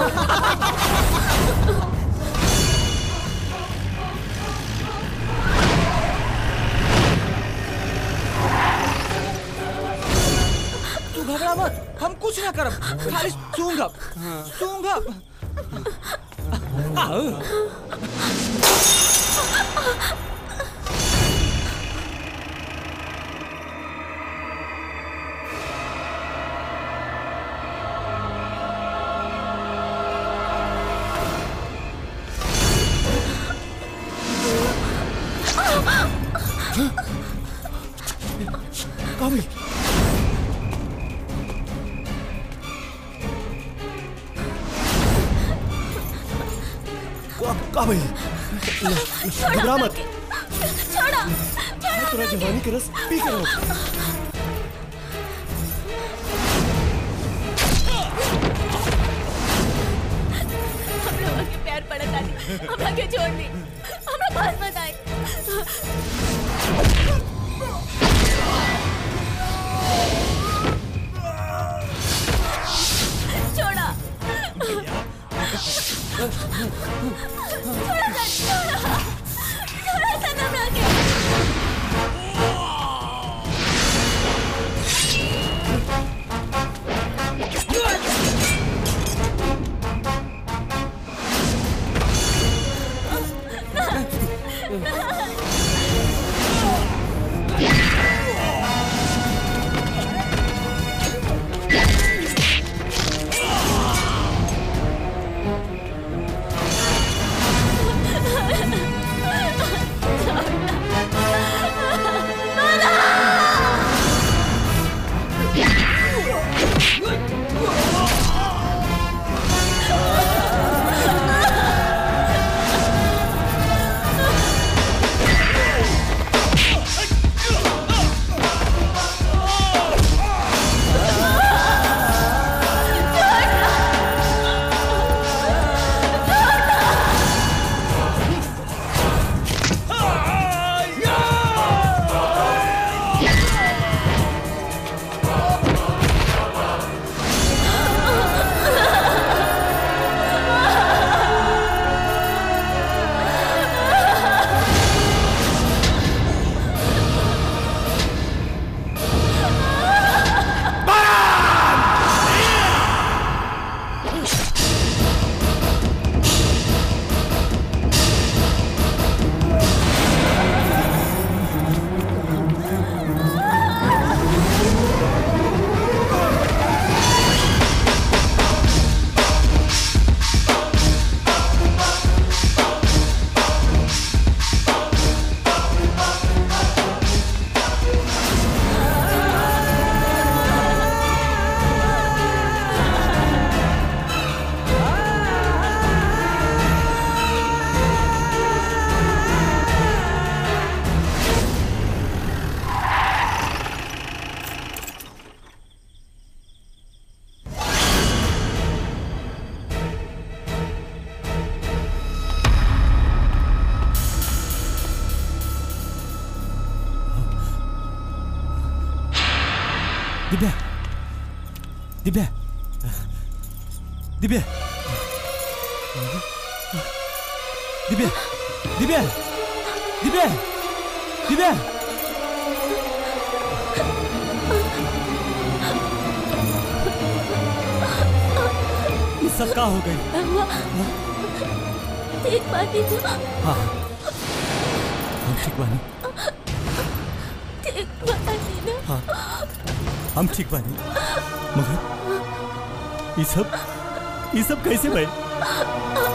तू घबरा मत हम कुछ ना करब खाली सूंघब सूंघब आओ काबिल का- काबिल घबरा मत छोड़ो मैं तोरा जवानी के रस पी कर रहा हम लोगों के प्यार पड़ा था हमरा के छोड़ दी हमरा पास मत आए छोड़ा छोड़ा सन, छोड़ा छोड़ा सन हमरा के दिव्या दिव्या दिव्या दिव्या दिव्या दिव्या दिव्या ये सब का हो गई ठीक बात है हाँ हम ठीक बानी ठीक बात है ना हाँ हम ठीक बानी मगर ये सब ये सब कैसे भाई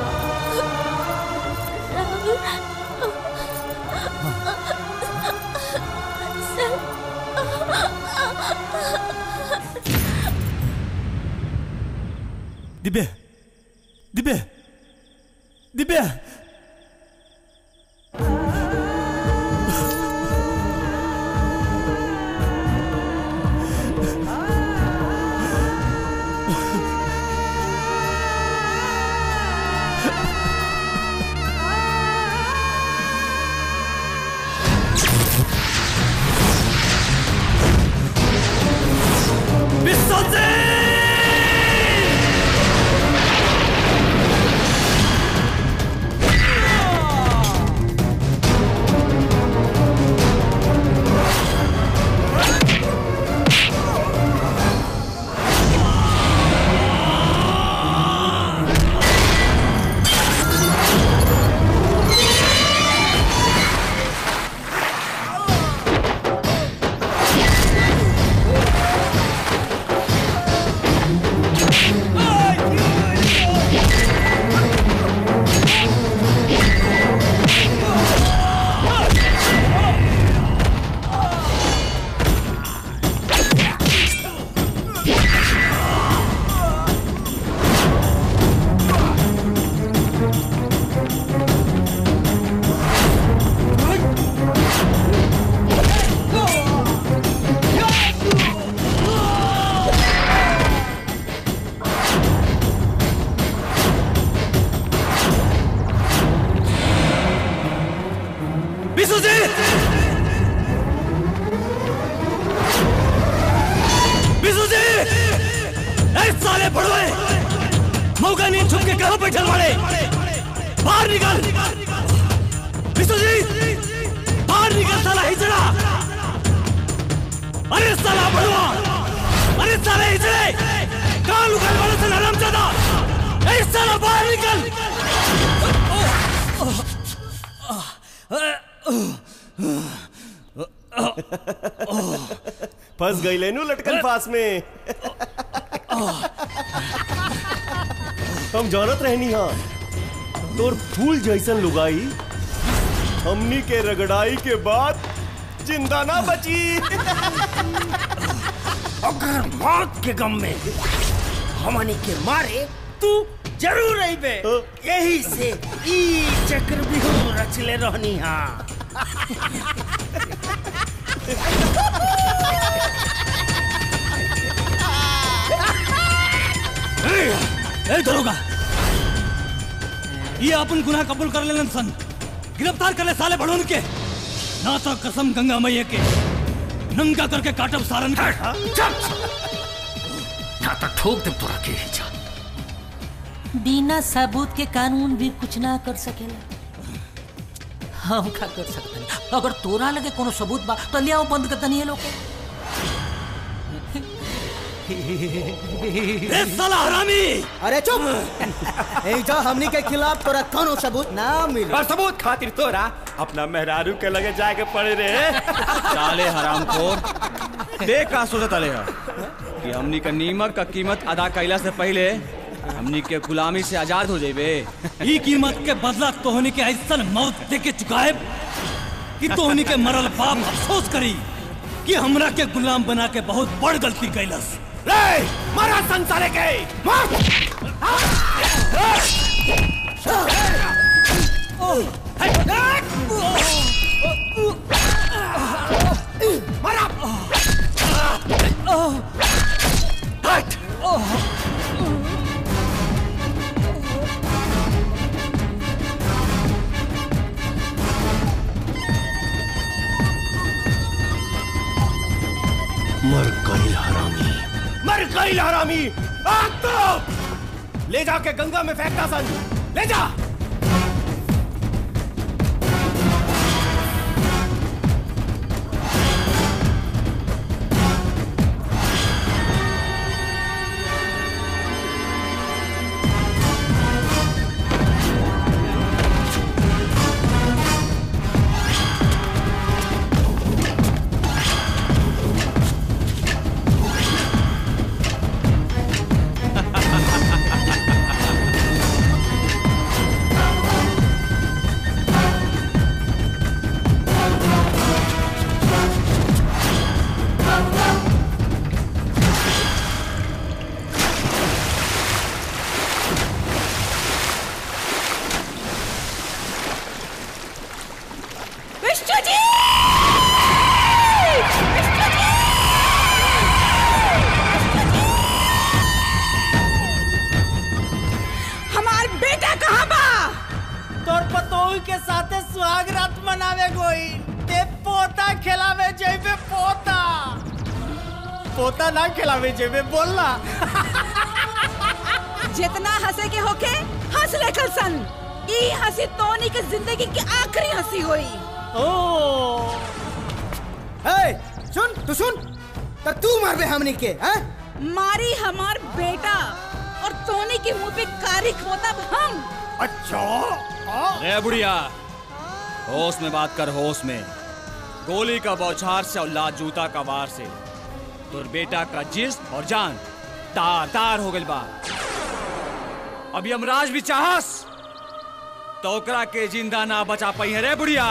दिव्या दिव्या दिव्या विशुजी विशुजी ए साले बड़वे मौका नहीं छुप के कहां बैठल बड़े बाहर निकल विशुजी बाहर निकल साला हिजड़ा अरे साला बड़वा अरे साले हिजड़े कहां लुकल बड़े से नरम ज्यादा ए साला बाहर निकल फंस गई लेनू लटकन फास में हम जानत रहनी हाँ तोर फूल जैसन लुगाई हमनी के रगड़ाई के बाद जिंदा ना बची अगर मौत के गम में हमनी के मारे तू जरूर अइबे यही से ई चक्र बिहू रचले रहनी हाँ ए दरोगा ये अपन गुनाह कबूल कर लेलन सन गिरफ्तार कर ले साले बड़ोन के ना तो कसम गंगा मैया के नंगा करके काटब सारन का ना तो ठोक दे तोरा के ही जा बिना सबूत के कानून भी कुछ ना कर सकेला हम का कर सकते हैं अगर तोरा लगे कोनो सबूत बा तो लियाओ बंद कर दनी लोग ए साला हरामी अरे चुप एजा हमनी के खिलाफ तोरा कोनो सबूत ना मिली और सबूत खातिर तोरा अपना मेहरारू के लगे जाके पड़े रे साले हरामखोर देख का सोचत अले है कि हमनी का नीमक का कीमत अदा कैला से पहले हमनी के गुलामी से आजाद हो जाइबे ई कीमत के बदला तोहनी के ऐसन मौत दे के चुकाए कि तोहनी के मरल बाप अफसोस करी कि हमरा के गुलाम बना के बहुत बड़ गलती कैलस रे मारा संसारे के मार मारा हट मर गई हरामी मर गई हरामी आग तो ले जाके गंगा में फेंकता सन ले जा मनावे गोई ते पोता खिलावे जेबे पोता पोता ना खिलावे जेबे बोलना जितना हंसे के होके हंस ले कल सन ई हंसी तोनी के जिंदगी की आखिरी हंसी हुई ओ हे सुन तू सुन तो तू मार बे हमनी के हैं मारी हमार बेटा और तोनी के मुंह पे कारी खोता हम अच्छा रे बुढ़िया होश में बात कर होश में गोली का बौछार से और लात जूता का वार से तुर बेटा का जिस्म और जान तार तार हो गइल बा अब यमराज भी चाहस तो ओकरा के जिंदा ना बचा पाई है रे बुढ़िया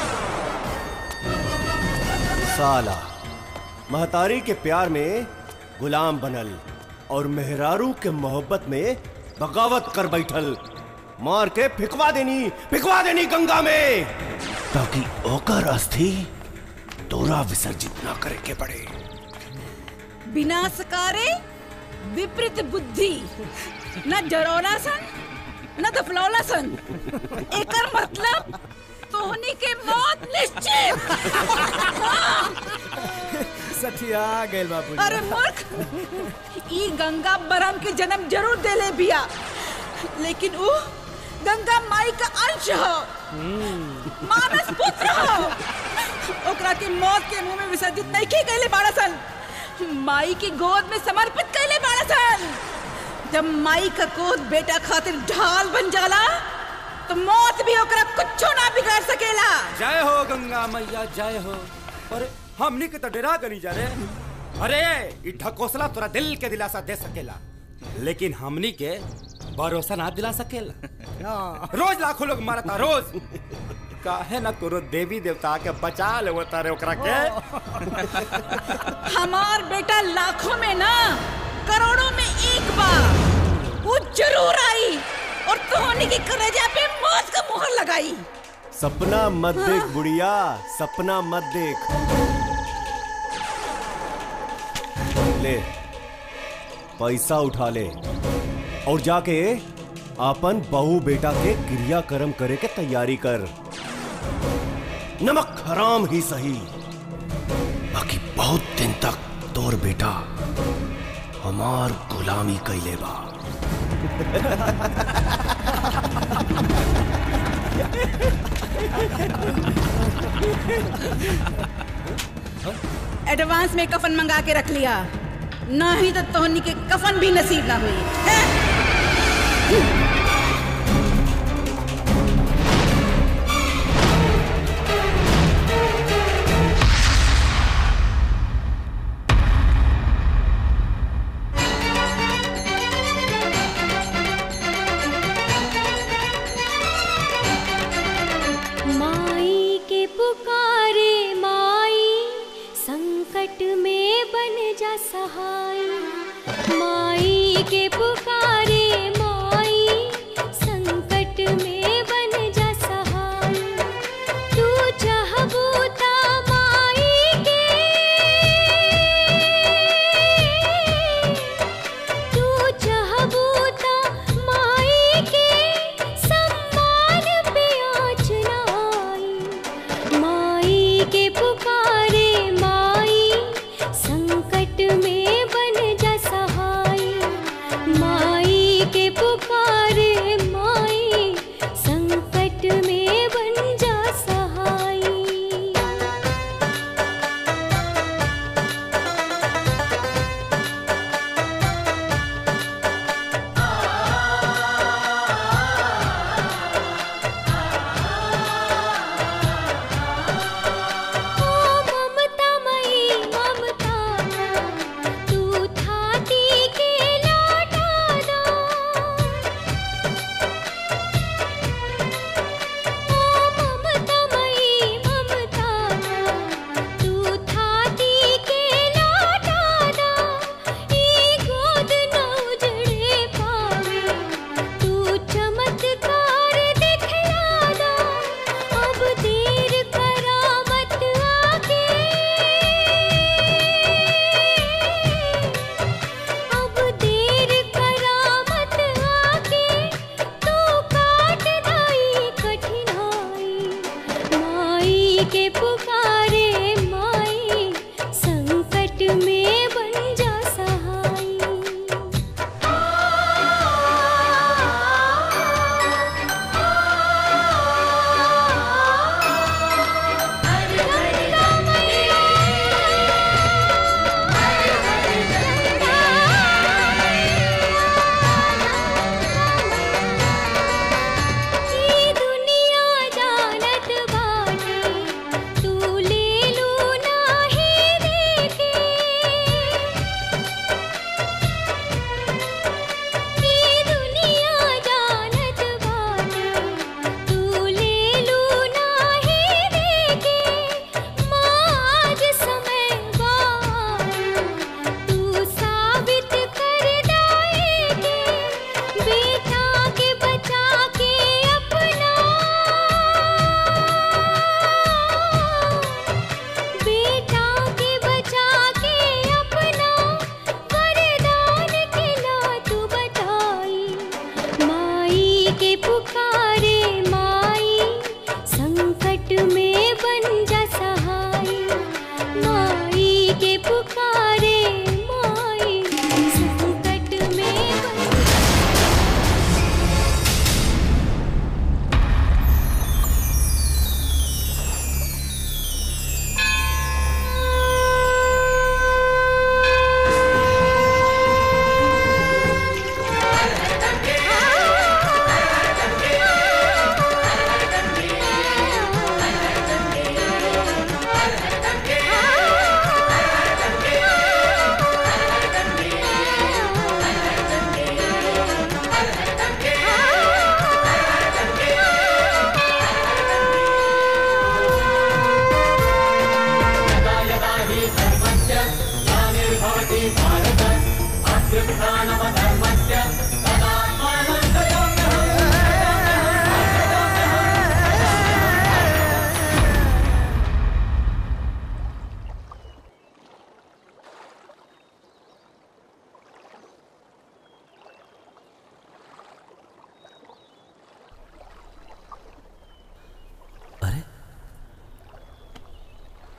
साला महतारी के प्यार में गुलाम बनल और मेहरारू के मोहब्बत में बगावत कर बैठल मार के फिकवा देनी फिकवा देनी गंगा में ताकि ओकर अस्थि तोरा विसर्जित ना करे के पड़े विनाशकारे विपरीत बुद्धि न डरौला सन न दफलौला सन एकर मतलब तोहनी के मौत निश्चित सठिया गेल बाबू अरे मूर्ख ई गंगा बरम के जन्म जरूर देले बिया लेकिन ऊ गंगा माई का अंश हो मानस पुत्र हो ओकरा के मौत के मुंह में विसर्जित नहीं की गईले बाड़ा सन माई की गोद में समर्पित कैले बाड़ा सन जब माई का गोद बेटा खातिर ढाल बन जाला तो मौत भी ओकरा कुछ ना बिगाड़ सकेला जय हो गंगा मैया जय हो अरे हमनी के तो डरा गनी जा रे अरे ई ढकोसला तोरा दिल के दिलासा दे सकेला लेकिन हमनी के भरोसा ना दिला सकेला रोज लाखों लोग मारता रोज काहे ना कोनो देवी देवता के बचा ले तारे ओकरा के हमार बेटा लाखों में ना करोड़ों में एक बार वो जरूर आई और तोहनी की कलेजा पे मौत का मुहर लगाई सपना मत देख बुढ़िया सपना मत देख ले पैसा उठा ले और जाके अपन बहू बेटा के क्रियाक्रम करे के तैयारी कर नमक हराम ही सही बाकी बहुत दिन तक तोर बेटा हमार गुलामी कैले बा एडवांस में कफन मंगा के रख लिया नहीं तो तोहनी के कफन भी नसीब ना हुई हैं? माई के पुकारे माई संकट में बन जा सहाय माई के पुकारे माई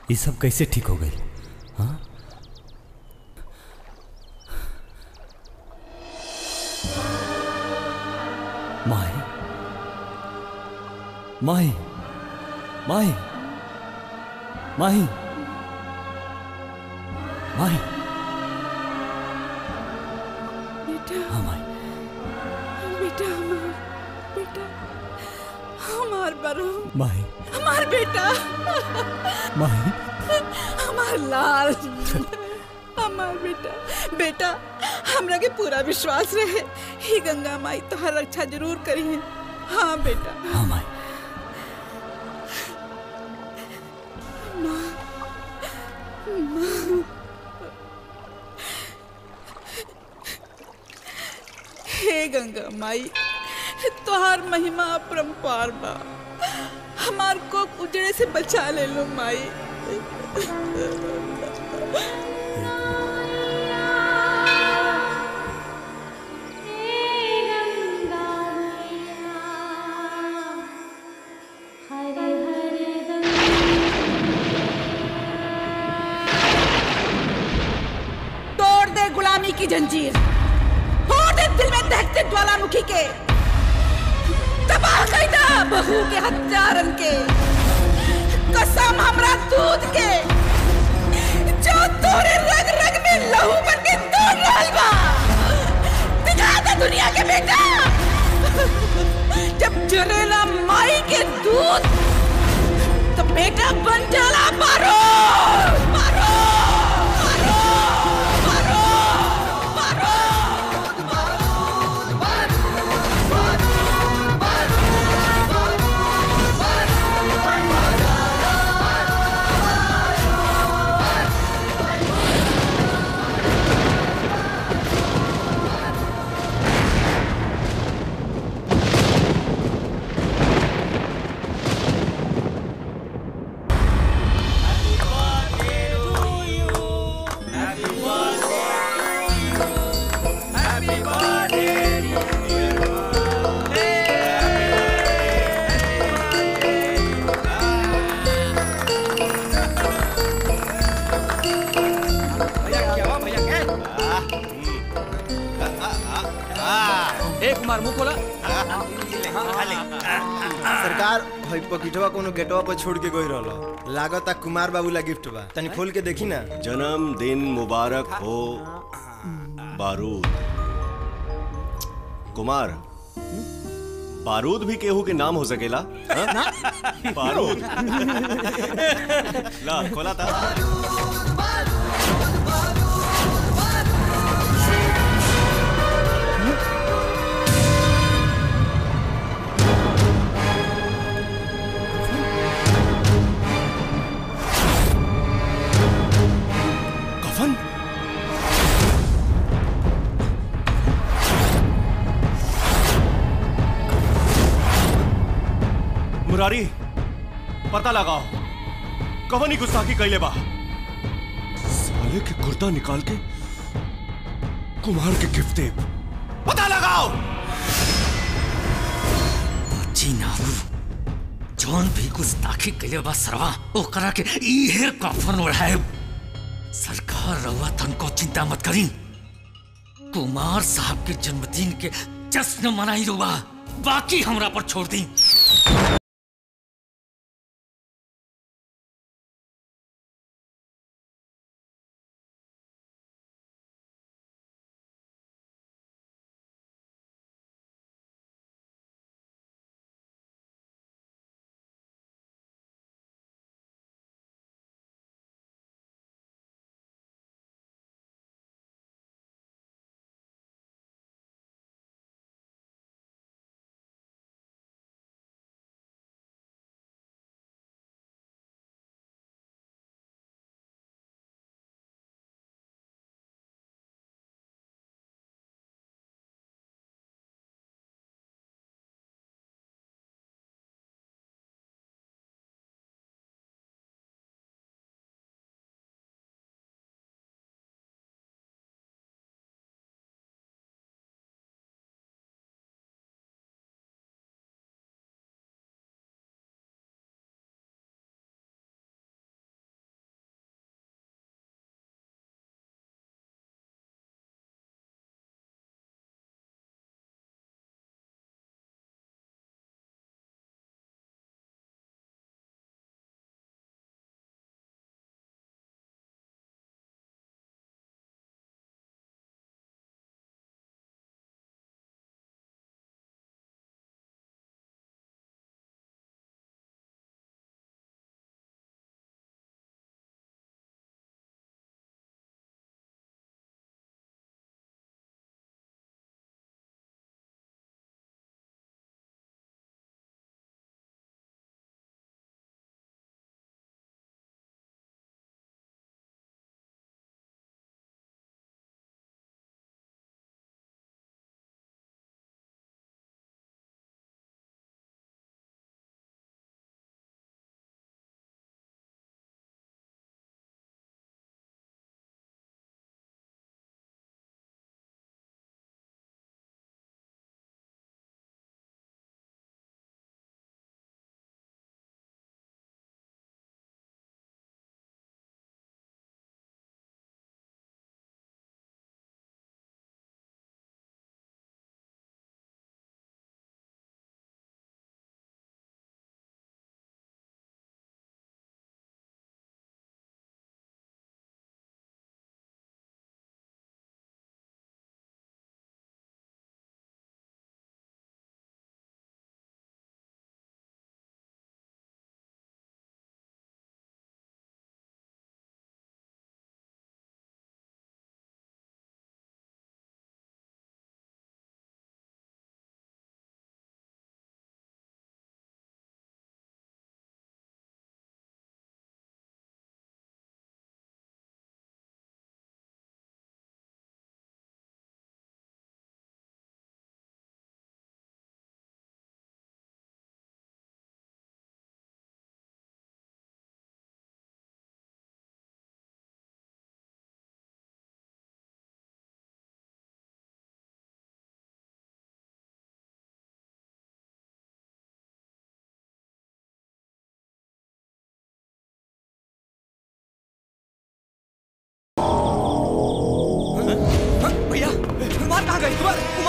ये सब कैसे ठीक हो गई हाँ माही माही माही माही माही बेटा हाँ माही बेटा हमार बेटा हमार बरो माही हमार बेटा माही हमार लाल हमार बेटा बेटा हमरा के पूरा विश्वास रहे ही गंगा माई तोहर रक्षा जरूर करी है हाँ बेटा हाँ माई माँ माँ हे गंगा माई तोहार महिमा अपरंपार बा हमार को उजड़े से बचा ले लो माई तोड़ दे गुलामी की जंजीर फोड़ दे दिल में दहकते ज्वालामुखी के तबाह कर दे बहू के हत्यारन के कसम हमरा दूध के जो तोरे रग रग में लहू बन के तोड़ रहल बा दिखा दे दुनिया के बेटा जब जरेला माई के दूध तो बेटा बन जाला मारो मारो ए कुमार मुंह खोला सरकार हई पकिटवा कोनो गेटवा पर छोड़ के गई रहल लागता कुमार बाबू ला गिफ्ट बा तनी खोल के देखी ना जन्मदिन मुबारक हो बारूद कुमार बारूद भी केहू के नाम हो सकेला हाँ? बारूद ला खोला था कफन मुरारी पता लगाओ कवन ही गुस्ताखी कैले बा साले के कुर्ता निकाल के कुमार के गिफ्ट दे पता लगाओ जी नाबू जौन भी गुस्ताखी कइले बा सरवा ओकरा के इहे कफन ओढ़ाए सरकार रहुआ तनको चिंता मत करी कुमार साहब के जन्मदिन के जश्न मनाई रुआ बाकी हमरा पर छोड़ दी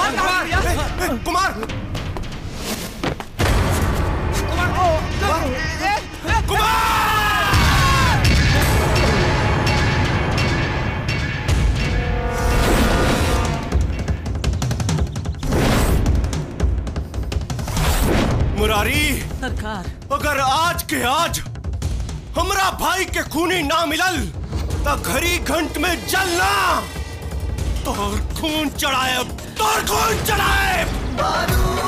कुमार कुमार मुरारी सरकार अगर आज के आज हमरा भाई के खूनी ना मिलल तो घड़ी घंट में जलना तोर खून चढ़ाए तोर खून चढ़ाए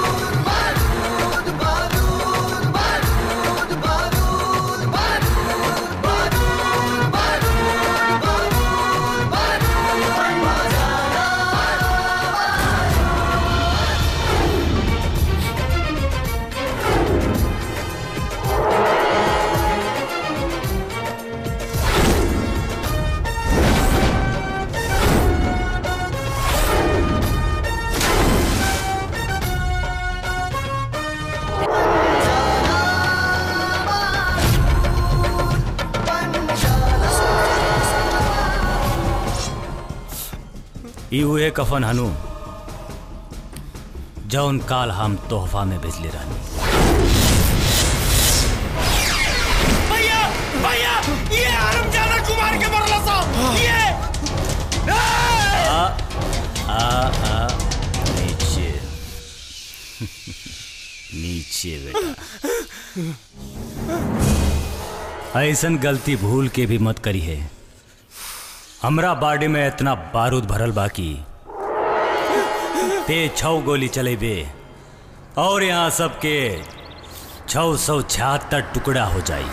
ई उहे कफन हनु जौन काल हम तोहफा में भेजले रहनी भैया भैया ये आरमजादा कुमार के मरला साहब ये आ आ आ नीचे नीचे बेटा ऐसन गलती भूल के भी मत करी है हमरा बाडी में इतना बारूद भरल बाकी ते छौ गोली चलेबे और यहाँ सबके छौ सौ छिहत्तर टुकड़ा हो जाई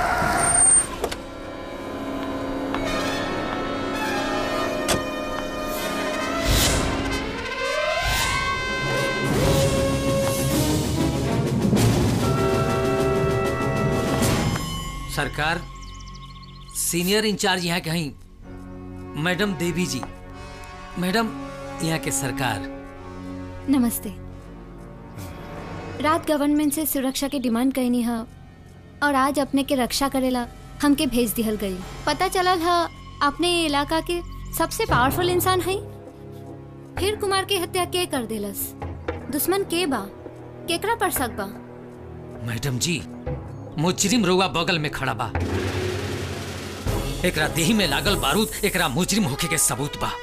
सरकार सीनियर इंचार्ज यहाँ कहीं मैडम देवी जी मैडम यहाँ के सरकार नमस्ते रात गवर्नमेंट से सुरक्षा के डिमांड कैनी है और आज अपने के रक्षा करेला हमके भेज दिहल गई पता चलल है अपने ये इलाका के सबसे पावरफुल इंसान है फिर कुमार के हत्या के कर देलस दुश्मन के बा केकरा पर शक बा मैडम जी मुजरिम रुआ बगल में खड़ा बा एकरा देही में लागल बारूद एकरा मुजरिम होके के सबूत बा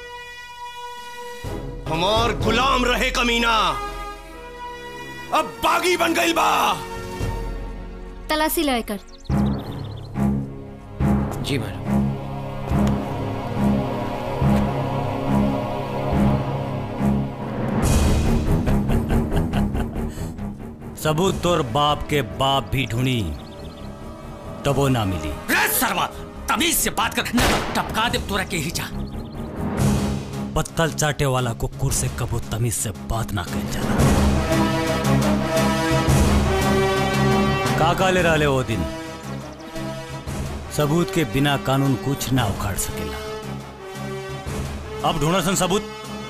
हमार गुलाम रहे कमीना अब बागी बन गई बा तलाशी लेकर जी मैडम सबूत तोर बाप के बाप भी ढूंढी तबो ना मिली रे सरवा तमीज से बात कर न तो टपका दे तोरा के ही जा पत्तल चाटे वाला कुकुर से कबो तमीज से बात ना कह जाला काका ले रहले वो दिन सबूत के बिना कानून कुछ ना उखाड़ सकेला अब ढूंढा सन सबूत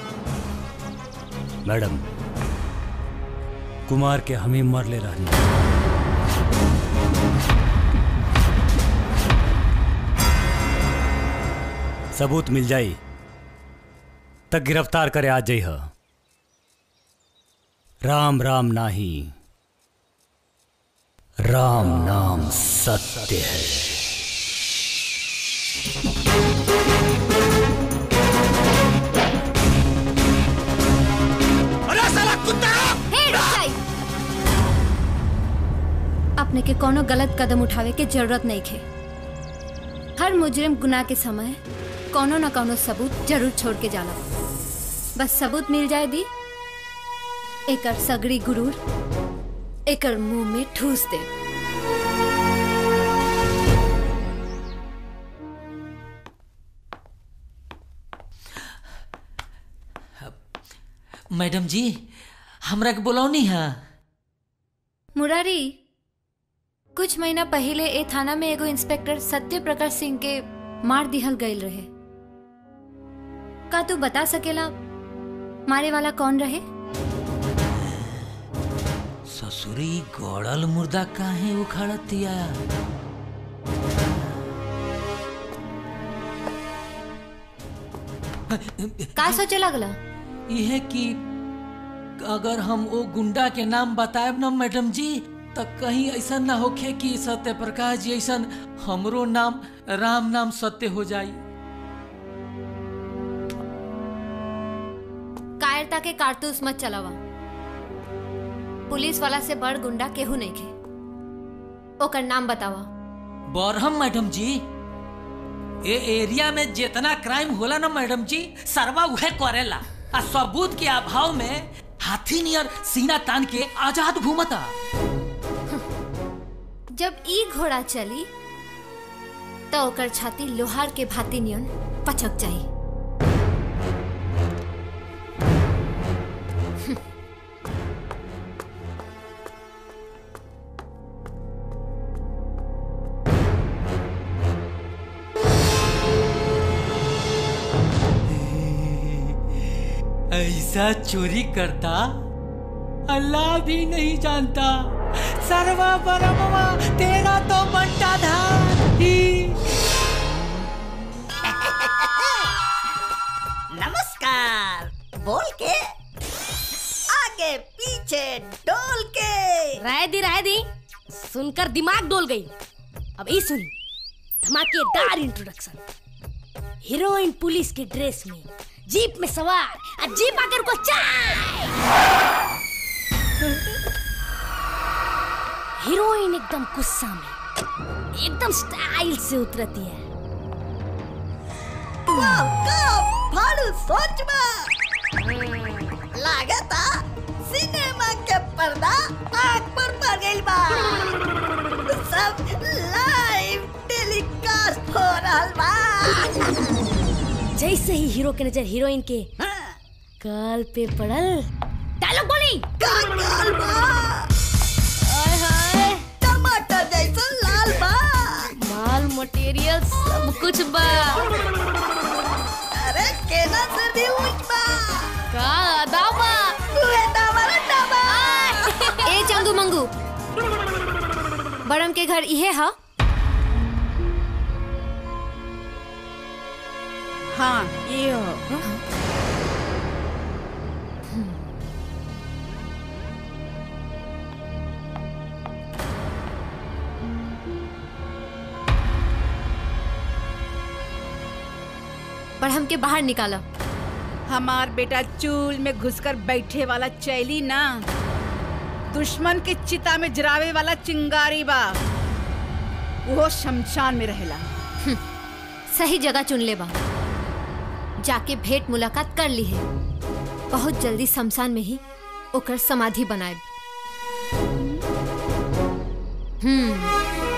मैडम कुमार के हमें मर ले रहनी सबूत मिल जाई तक गिरफ्तार करे आ जाई ह राम राम नाही राम नाम सत्य है अरे साला कुत्ता अपने के कोनो गलत कदम उठावे के जरूरत नहीं खे हर मुजरिम गुनाह के समय कोनो न कोनो सबूत जरूर छोड़ के जाला बस सबूत मिल जाए दी एकर सगड़ी गुरूर एकर मुंह में ठूस दे मैडम जी हमरा के बुलौनी है मुरारी कुछ महीना पहले ए थाना में एगो इंस्पेक्टर सत्य प्रकाश सिंह के मार दिहल गईल रहे का तू बता सकेला मारे वाला कौन रहे ससुरी गड़ल मुर्दा काहे उखाड़तिया का सोचे लगला यह कि अगर हम वो गुंडा के नाम बताएब ना मैडम जी तो कहीं ऐसा ना होखे कि सत्य प्रकाश जी ऐसा हमरो नाम राम नाम सत्य हो जाई कायरता के कारतूस मत चलावा पुलिस वाला से बड़ गुंडा केहू नहीं खे ओकर नाम बतावा बरहम मैडम जी ए एरिया में जितना क्राइम होला ना मैडम जी सरवा उहे करेला आ सबूत के अभाव में हाथी नियर सीना तान के आजाद घूमता जब ई घोड़ा चली तो ओकर छाती लोहार के भाती नियन पचक जाई ऐसा चोरी करता अल्लाह भी नहीं जानता सर्वा परमवा तेरा तो बंटा था ही नमस्कार बोल के आगे पीछे डोल के राय दी राय दी सुनकर दिमाग डोल गई अब ये सुन धमाकेदार इंट्रोडक्शन हीरोइन पुलिस के ड्रेस में जीप में सवार और जीप आकर को चाय हीरोइन एकदम गुस्सा में एकदम स्टाइल से उतरती है वाह का फाड़ू सोच में लागता सिनेमा के पर्दा आग पर पड़ गई बा सब लाइव टेलीकास्ट हो रहल बा जैसे ही हीरो के नजर हीरोइन के काल पे पड़ल डायलॉग बोली हाय हाय टमाटर जैसा लाल बा माल मटेरियल सब कुछ बा अरे केना से भी ऊंच बा का अदा बा उहे दावरा डबा ए चंगू मंगू बड़म के घर इहे हा हाँ ये हो बड़म के बाहर निकाला हमार बेटा चूल में घुसकर बैठे वाला चैली ना दुश्मन के चिता में जरावे वाला चिंगारी बा वो शमशान में रहेला सही जगह चुन ले बा जाके भेंट मुलाकात कर ली है बहुत जल्दी शमशान में ही ओकर समाधि बनाए हम्म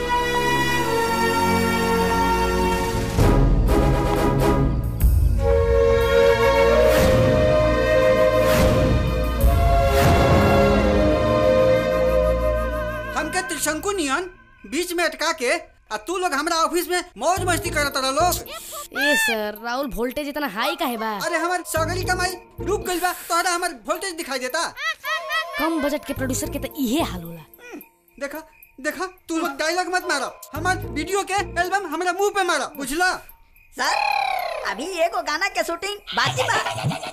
हमके त्रिशंकु नियन बीच में अटका के आ तू लोग हमरा ऑफिस में मौज मस्ती करत रह लोग ए सर राहुल वोल्टेज इतना हाई का है बा अरे हमार सगरी कमाई रुक गइल बा तोहरा हमार वोल्टेज दिखाई देता कम बजट के प्रोड्यूसर के तो इहे हाल होला देखा देखा तू लोग डायलॉग मत मारो हमार वीडियो के एल्बम हमरा मुंह पे मारो बुझला सर अभी एगो गाना के शूटिंग बाकी बा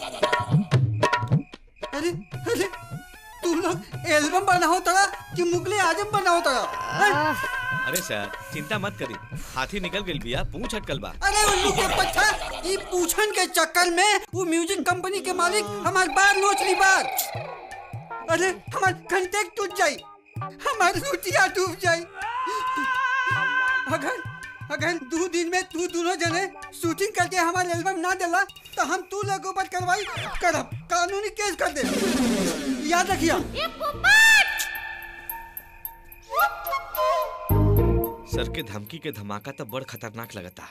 अरे अरे तू लोग एल्बम बनाओ तड़ा कि मुगले आजम बनाओ तड़ा अरे सर चिंता मत करी हाथी निकल गई बिया पूछ अटकल बा अरे उल्लू के पच्छा ई पूछन के चक्कर में वो म्यूजिक कंपनी के मालिक हमार बार नोच ली बार अरे हमार कंटेक्ट टूट जाई हमार रुचिया डूब जाई अगर अगर दो दिन में तू दोनों जने शूटिंग करके हमारे एल्बम ना दिला तो हम तू लोगों पर कार्रवाई करब कानूनी केस कर दे याद रखिया सर के धमकी के धमाका तो बड़ खतरनाक लगता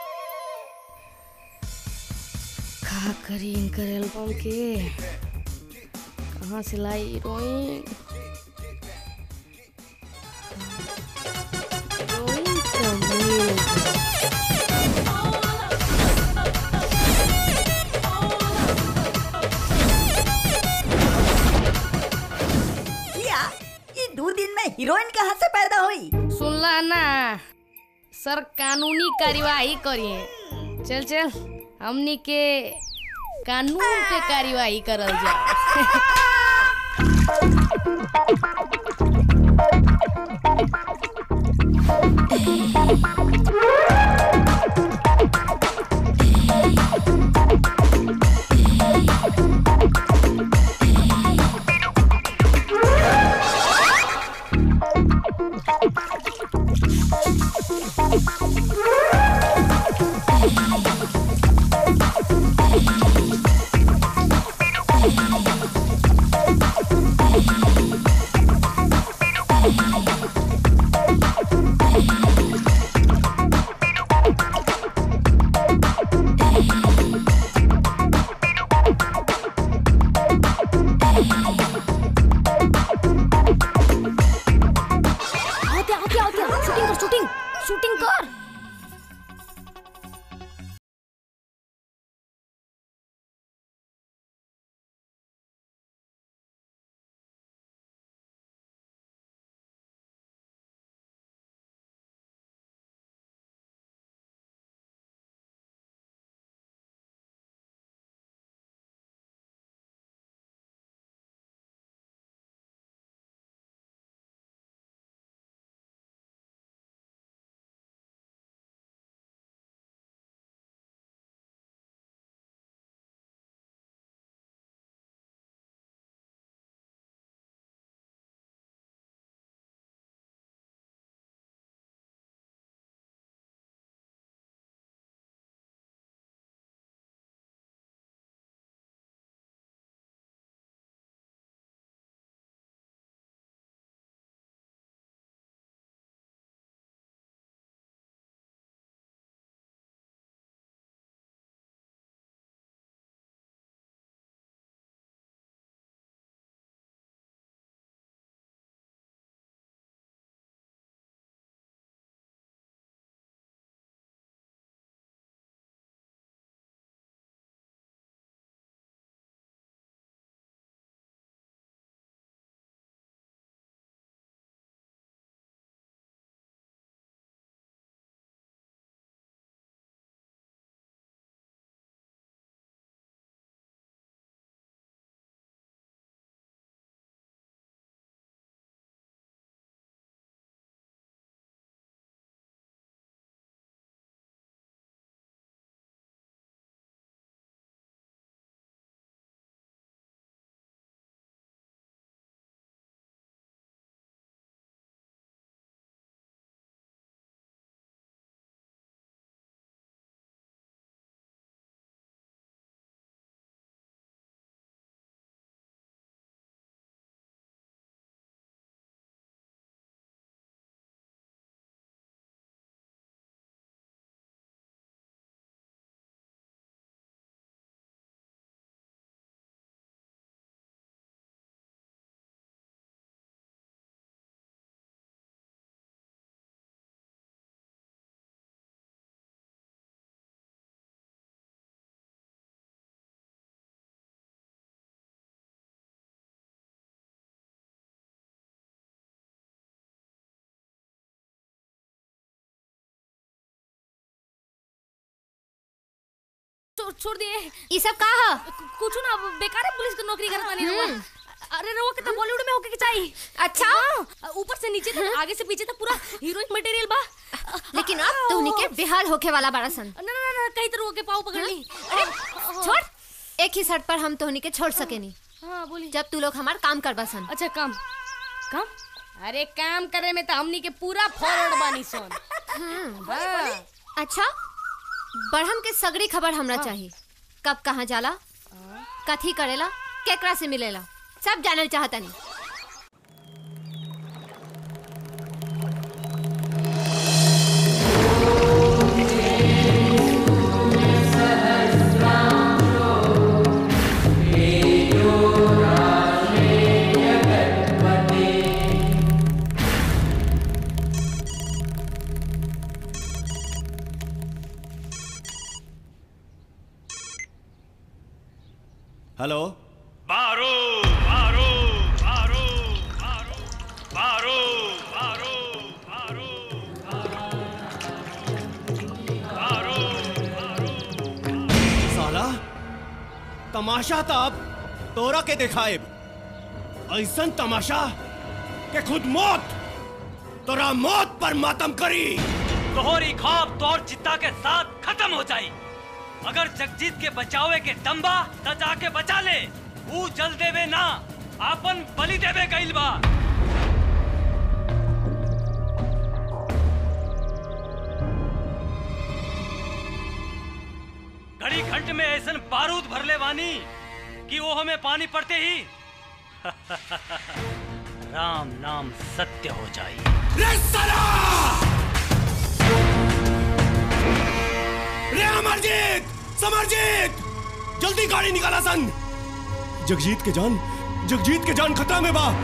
का करी इनकर एल्बम के कहाँ से लाई हीरोइन हीरोइन तो मिल गई। किया ये दो दिन में हीरोइन कहाँ से पैदा हुई सुनला ना सर कानूनी कार्यवाही करिए चल चल हमनी के कानून पे कार्यवाही करल जाए आओ क्या आओ क्या आओ क्या शूटिंग कर शूटिंग शूटिंग कर छोड़ छोड़ दिए ये सब का है कुछ ना बेकार है पुलिस की नौकरी करत बानी रउआ अरे रउआ के तो बॉलीवुड में होके के चाहिए अच्छा? हाँ, ऊपर से नीचे तक आगे से पीछे तक पूरा हीरोइन मटेरियल बा लेकिन अब तो उनके बेहाल होके वाला बड़ा सन ना ना ना कई तरह के पाव पकड़ ली अरे छोड़ एक ही शर्त पर हम तोहनी के छोड़ सकेनी हाँ बोली जब तू लोग हमार काम करबा सन अच्छा काम काम अरे काम करे में तो हमनी के पूरा फॉरवर्ड बानी सोन हाँ। अच्छा बढ़म के सगड़ी खबर हमरा चाहिए कब कहाँ जाला कथी करेला केकरा से मिलेला सब जानल चाहता नहीं हेलो मारो मारो मारो मारो मारो मारो साला तमाशा तब तोरा के दिखाए ऐसा तमाशा कि खुद मौत तोरा मौत पर मातम करी तोहरी खौफ तोर चित्ता के साथ खत्म हो जाई अगर जगजीत के बचावे के दम्बा त जाके बचा ले ऊ जल देवे ना आपन बलि देवे गइल बा घड़ी घंट में ऐसन बारूद भरले वानी कि वो हमें पानी पड़ते ही राम नाम सत्य हो जाई रे अमरजीत समरजीत जल्दी गाड़ी निकाला सन जगजीत के जान जगजीत के जान खतरा में बा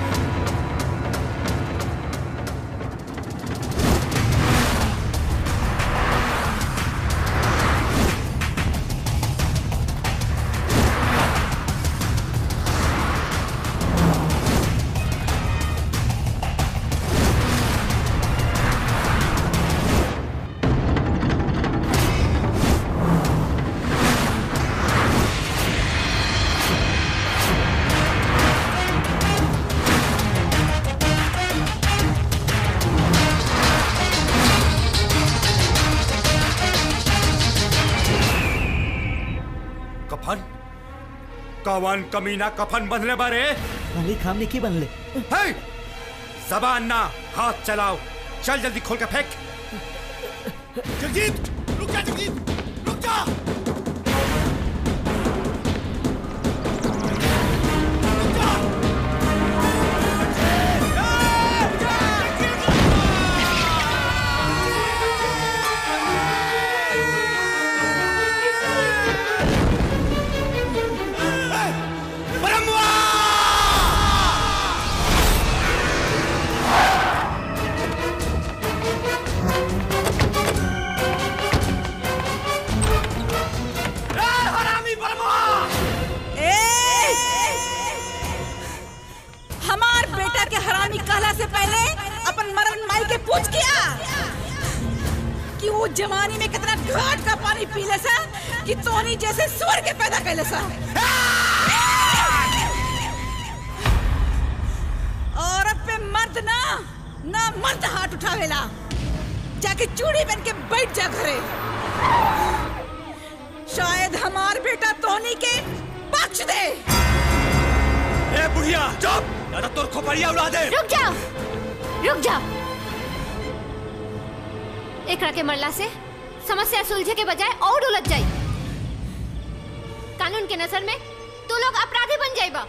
कफन कवन कमीना कफन बंधले बारे मालिक हमने की बनले हे! जबान ना हाथ चलाओ चल जल्दी खोल के फेंक जगजीत रुक जा जगजीत रुक जा हमार बेटा के हरामी कहला से पहले अपन मरण माई के पूछ किया कि वो जवानी में कितना घाट का पानी पी ले सा कि तोनी जैसे स्वर के पैदा कैले सा औरत पे मर्द ना ना मर्द हाथ उठावेला जाके चूड़ी पहन के बैठ जा घरे शायद हमार बेटा तोनी के बख्श दे ए बुढ़िया चुप या तो तोर खोपड़िया उड़ा दे रुक जाओ रुक जाओ एकरा के मरला से समस्या सुलझे के बजाय और उलझ जाई कानून के नजर में तू लोग अपराधी बन जाइबा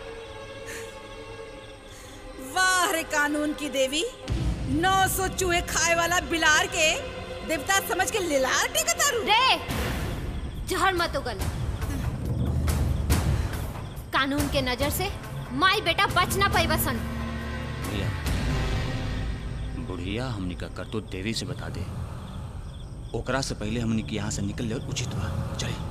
वाह रे कानून की देवी नौ सौ चूहे खाए वाला बिलार के देवता समझ के लिलार टेकतारू रे जहर मत उगल कानून के नजर से माई बेटा बच ना पाई बसन भैया बुढ़िया हमनी का करतूत देवी से बता दे ओकरा से पहले हमनी के यहाँ से निकल ले उचित बा चले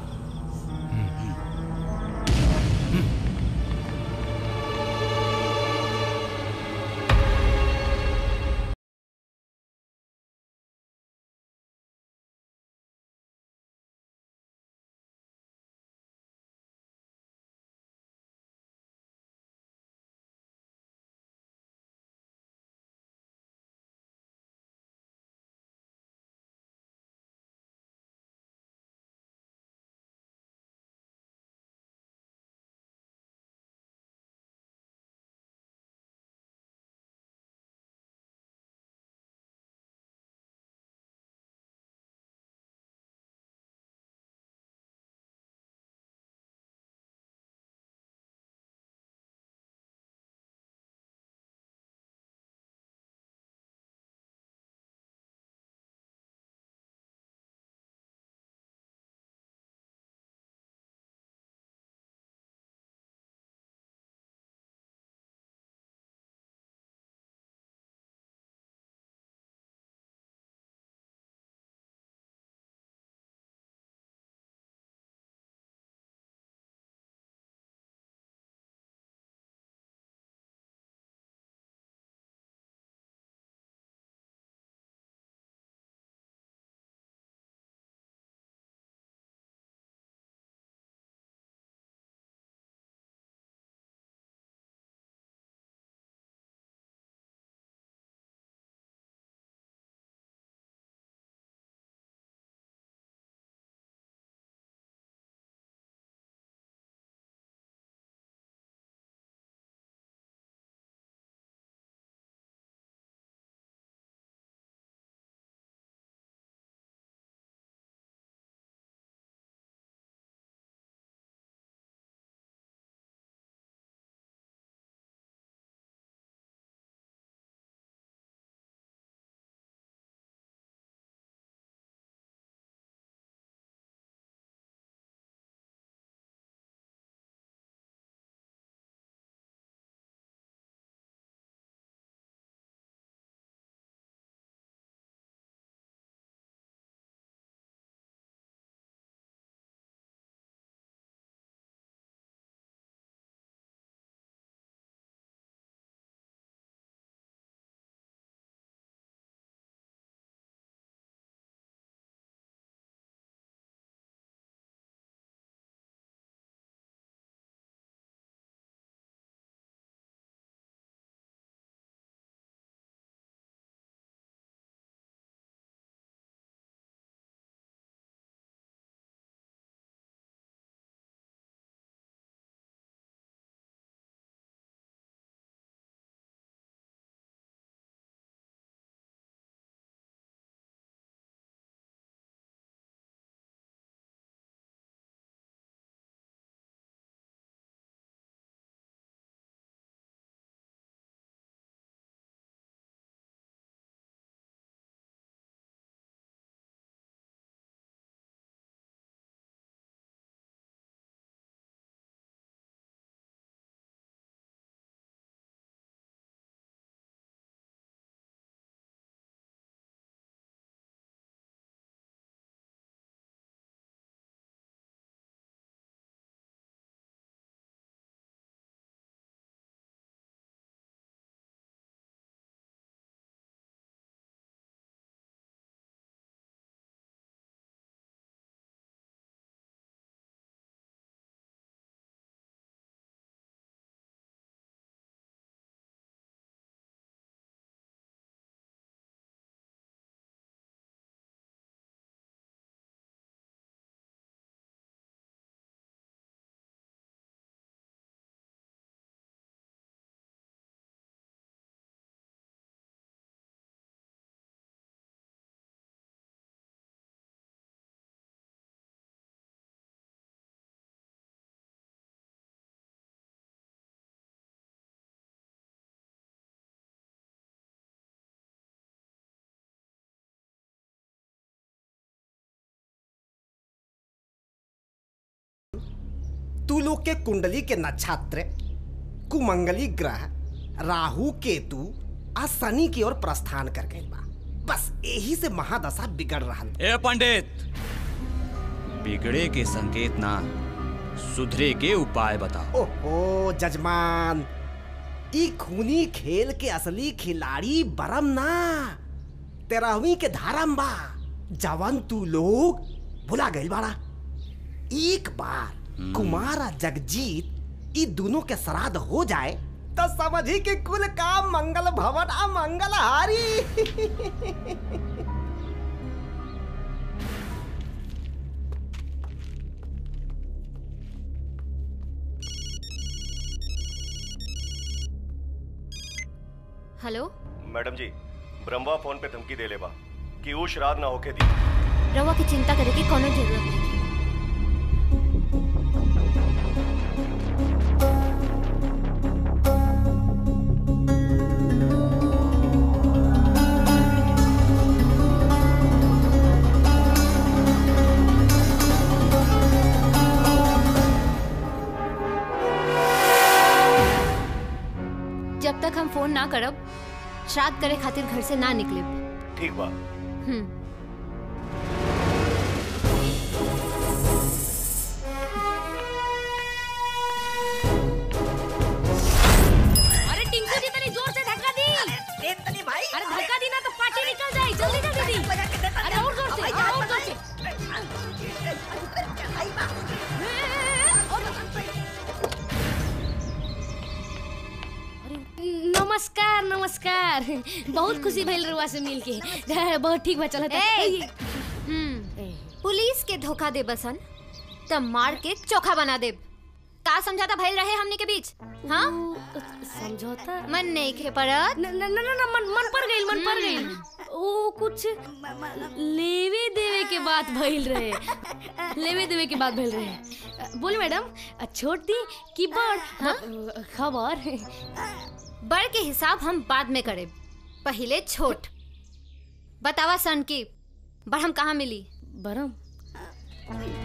तू लोग के कुंडली के नक्षत्र कुमंगली ग्रह राहु केतु आ शनि की ओर प्रस्थान कर गए बा बस यही से महादशा बिगड़ रहा ए पंडित बिगड़े के संकेत ना सुधरे के उपाय बताओ ओहो जजमान ई खूनी खेल के असली खिलाड़ी बरम ना तेरहवीं के धारम बा जवन तू लोग भुला गइल बाड़ा एक बार कुमार आ जगजीत ई दोनों के श्राद्ध हो जाए तो समझी कि कुल काम मंगल भवन आ मंगल हारी हेलो मैडम जी ब्रह्मा फोन पे धमकी दे ले बा कि वो श्राद्ध ना होके दी रवा की चिंता करे की कोनो जरूरत नहीं जब तक हम फोन ना करब श्राद्ध करे खातिर घर से ना निकले ठीक बा हम्म अरे टिंकू जी तनी जोर से धक्का दी अरे तनी भाई अरे धक्का दी ना तो पार्टी निकल जाए जल्दी जल्दी दी अरे और जोर से और जोर से नमस्कार नमस्कार बहुत खुशी भइल रुआ से मिल के बहुत ठीक बा चलत ए! हम्म पुलिस के धोखा दे बसन तब मार के चोखा बना दे का समझाता भइल रहे हमने के बीच हाँ समझौता मन नहीं खे परत न न न न मन मन पर गइल मन पर गइल ओ कुछ लेवे देवे के बात भइल रहे लेवे देवे के बात भइल रहे बोल मैडम छोड़ दी कि बड़ हाँ? खबर बड़ के हिसाब हम बाद में करे पहले छोट बतावा सन की बड़ हम कहाँ मिली बरम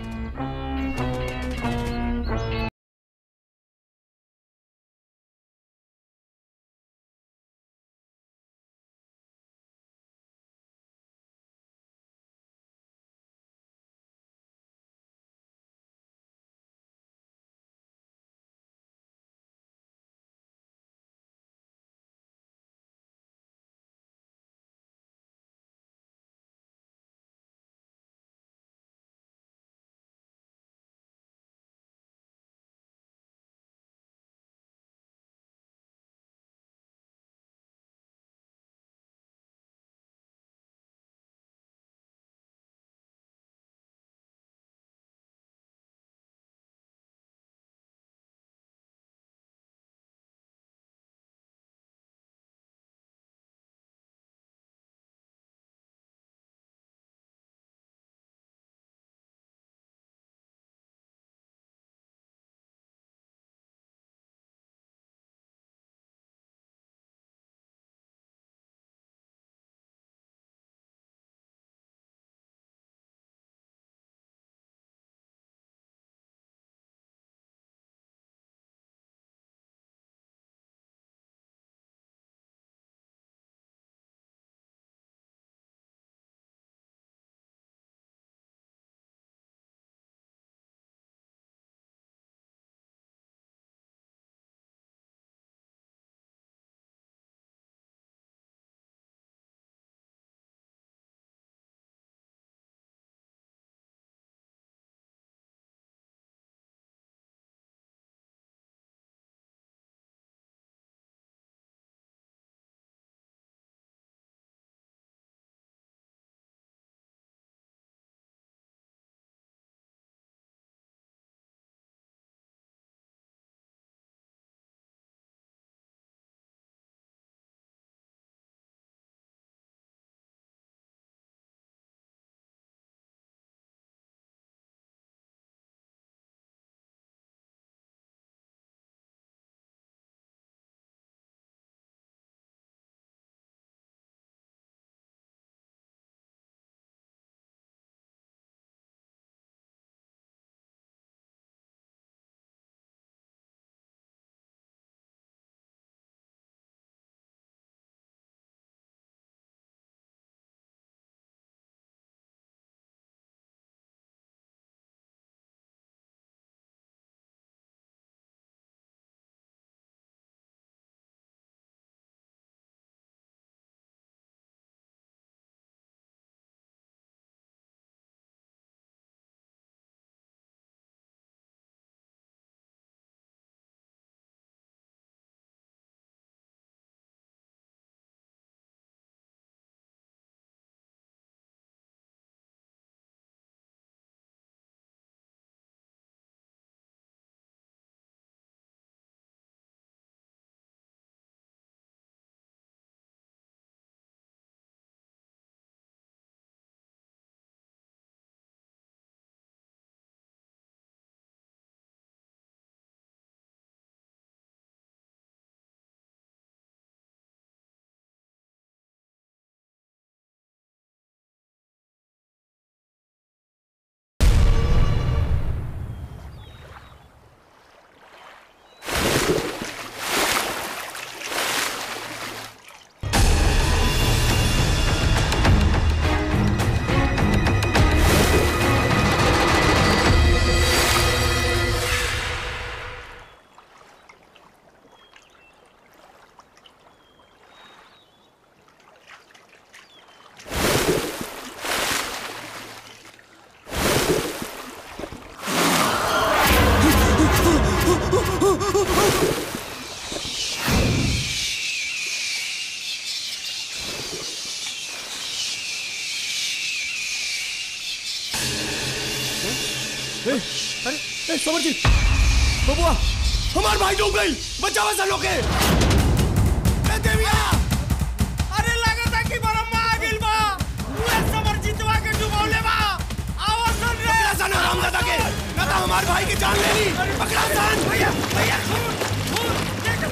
ए, समरजीत बबुआ हमार भाई डूब गई बचावा सा लोग के ए देविया अरे लगता कि बरम्मा आ गइल बा उहे समरजीतवा के डुबौले बा आवाज सुन रे पकड़ा सन हरामजादा के ना तो हमार भाई की जान ले ली पकड़ा सन भैया भैया सुन सुन देख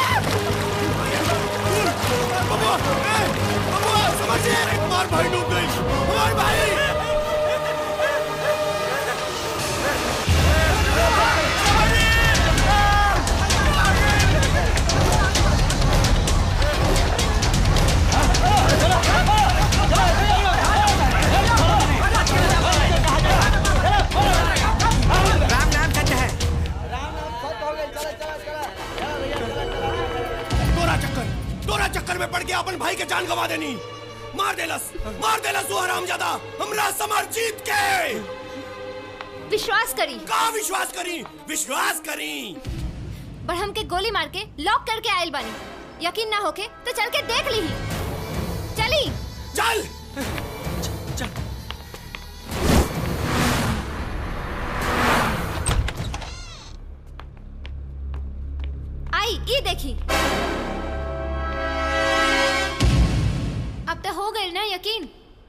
बबुआ ए, बबुआ समरजीत हमार भाई डूब गई हमार भाई राम नाम सच है तोरा चक्कर तोरा चक्कर में पड़ के अपन भाई के जान गवा देनी मार देलस मार देलस वो हरामजादा हमरा समर जीत के विश्वास करी का विश्वास करी विश्वास करी बड़हम के गोली मार के लॉक करके आयल बानी यकीन ना होके तो चल के देख ली चली चल आई ये देखी अब तो हो गई ना यकीन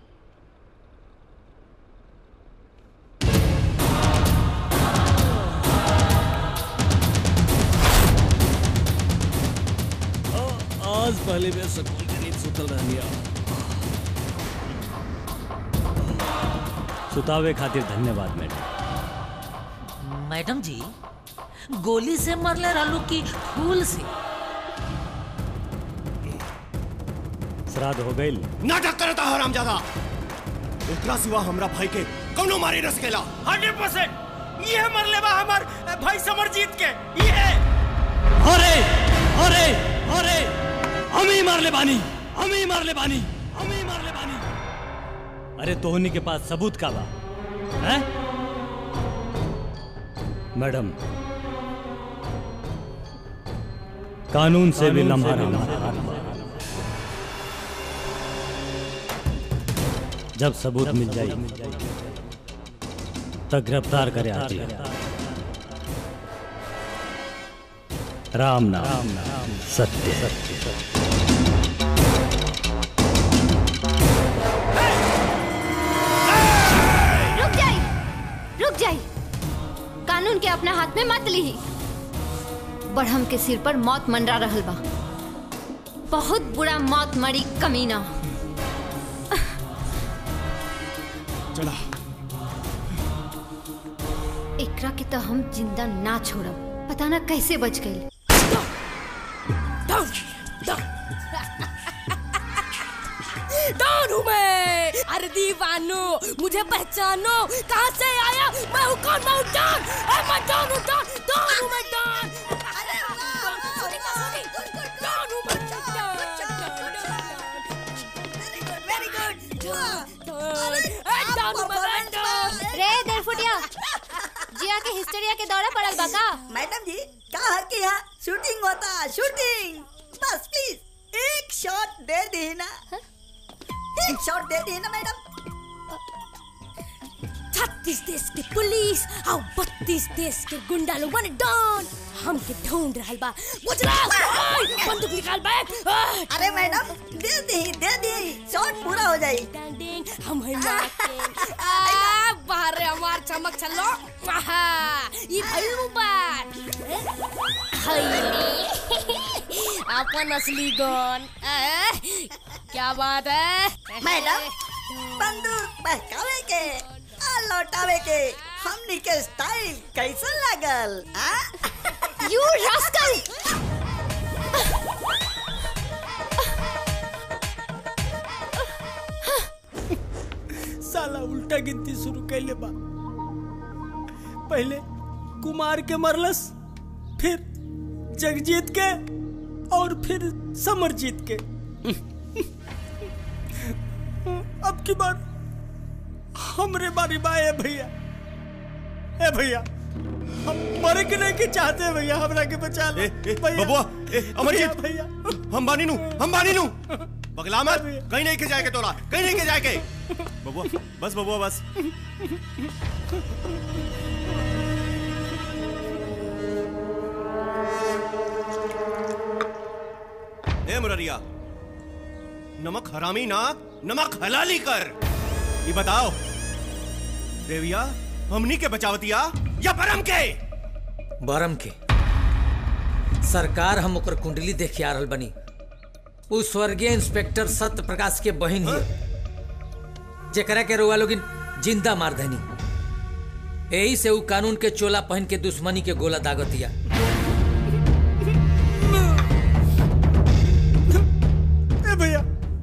आज पहले मैं सुकून की नींद सुतल रहनिया सुतावे खातिर धन्यवाद मैडम मैडम जी गोली से मरले रहलू की फूल से श्राद्ध हो गई नाटक करता हरामजादा एकरा सिवा हमरा भाई के कौनो मारे न सकेला हंड्रेड परसेंट ये मरले बा हमार भाई समरजीत के ये अरे अरे अरे हम ही मार ले बानी हम ही मार ले बानी हम ही मार ले बानी अरे तोहनी के पास सबूत का बा हैं? मैडम कानून से भी लम्हा रहना जब सबूत मिल जाए तब गिरफ्तार करे आती है राम नाम सत्य सत्य रुक जाई रुक जाई कानून के अपना हाथ में मत ली बढ़म के सिर पर मौत मंडरा रहल बा बहुत बुरा मौत मरी कमीना चला एकरा के तो हम जिंदा ना छोड़ब पता ना कैसे बच गई डॉन हूँ मैं अरे दीवानो मुझे पहचानो कहाँ से आया मैं हूँ कौन मैं हूँ डॉन ए, मैं डॉन हूँ डॉन डॉन हूँ मैं डॉन सुनी ना, सुनी। डॉन हूँ मैं, वेरी गुड डॉन। ए, डॉन हूँ मैं, मैं डॉन। रे देरफुटिया जिया के हिस्टेरिया के दौरा पड़ल बा का मैडम जी कहा कि यहाँ शूटिंग होता शूटिंग बस प्लीज एक शॉट दे दी ना एक शॉट दे दी ना मैडम छत्तीस देश के पुलिस और बत्तीस देश के गुंडा लोग माने डॉन हमके ढूंढ रहल बा गुजरात ओए, बंदूक निकाल बैठ ओए। अरे मैडम दे दी दे दी शॉट पूरा हो जाए हम है आ बाहर रे हमार चमक चलो आहा ई भइलू बात अपन असली गन आ, क्या बात है मैडम बंदूक बहकावे के आ लौटावे के हमनी के स्टाइल कैसन लागल आ यू रास्कल साला उल्टा गिनती शुरू कैले बा पहले कुमार के मरलस फिर जगजीत के और फिर समरजीत के अब की बार हमरे बारी बा ए भैया ए भैया हम मरे के नहीं के चाहते हैं भैया हमरा के बचा ले भैया बबुआ ए अमरजीत भैया हम बानी नु हम बानी नु बगला मत कहीं नहीं के जाए के तोरा कहीं नहीं के जाए के बबुआ बस बबुआ बस ए मुररिया नमक हरामी ना नमक हलाली कर ये बताओ देविया हमनी के बचावतिया या परम के बरम के सरकार हम ओकर कुंडली देख आ रहल बनी उ स्वर्गीय इंस्पेक्टर सत्य प्रकाश के बहन ही जेकरा के रुआ लोगिन जिंदा मार देनी यही से उ कानून के चोला पहन के दुश्मनी के गोला दागतिया ए भैया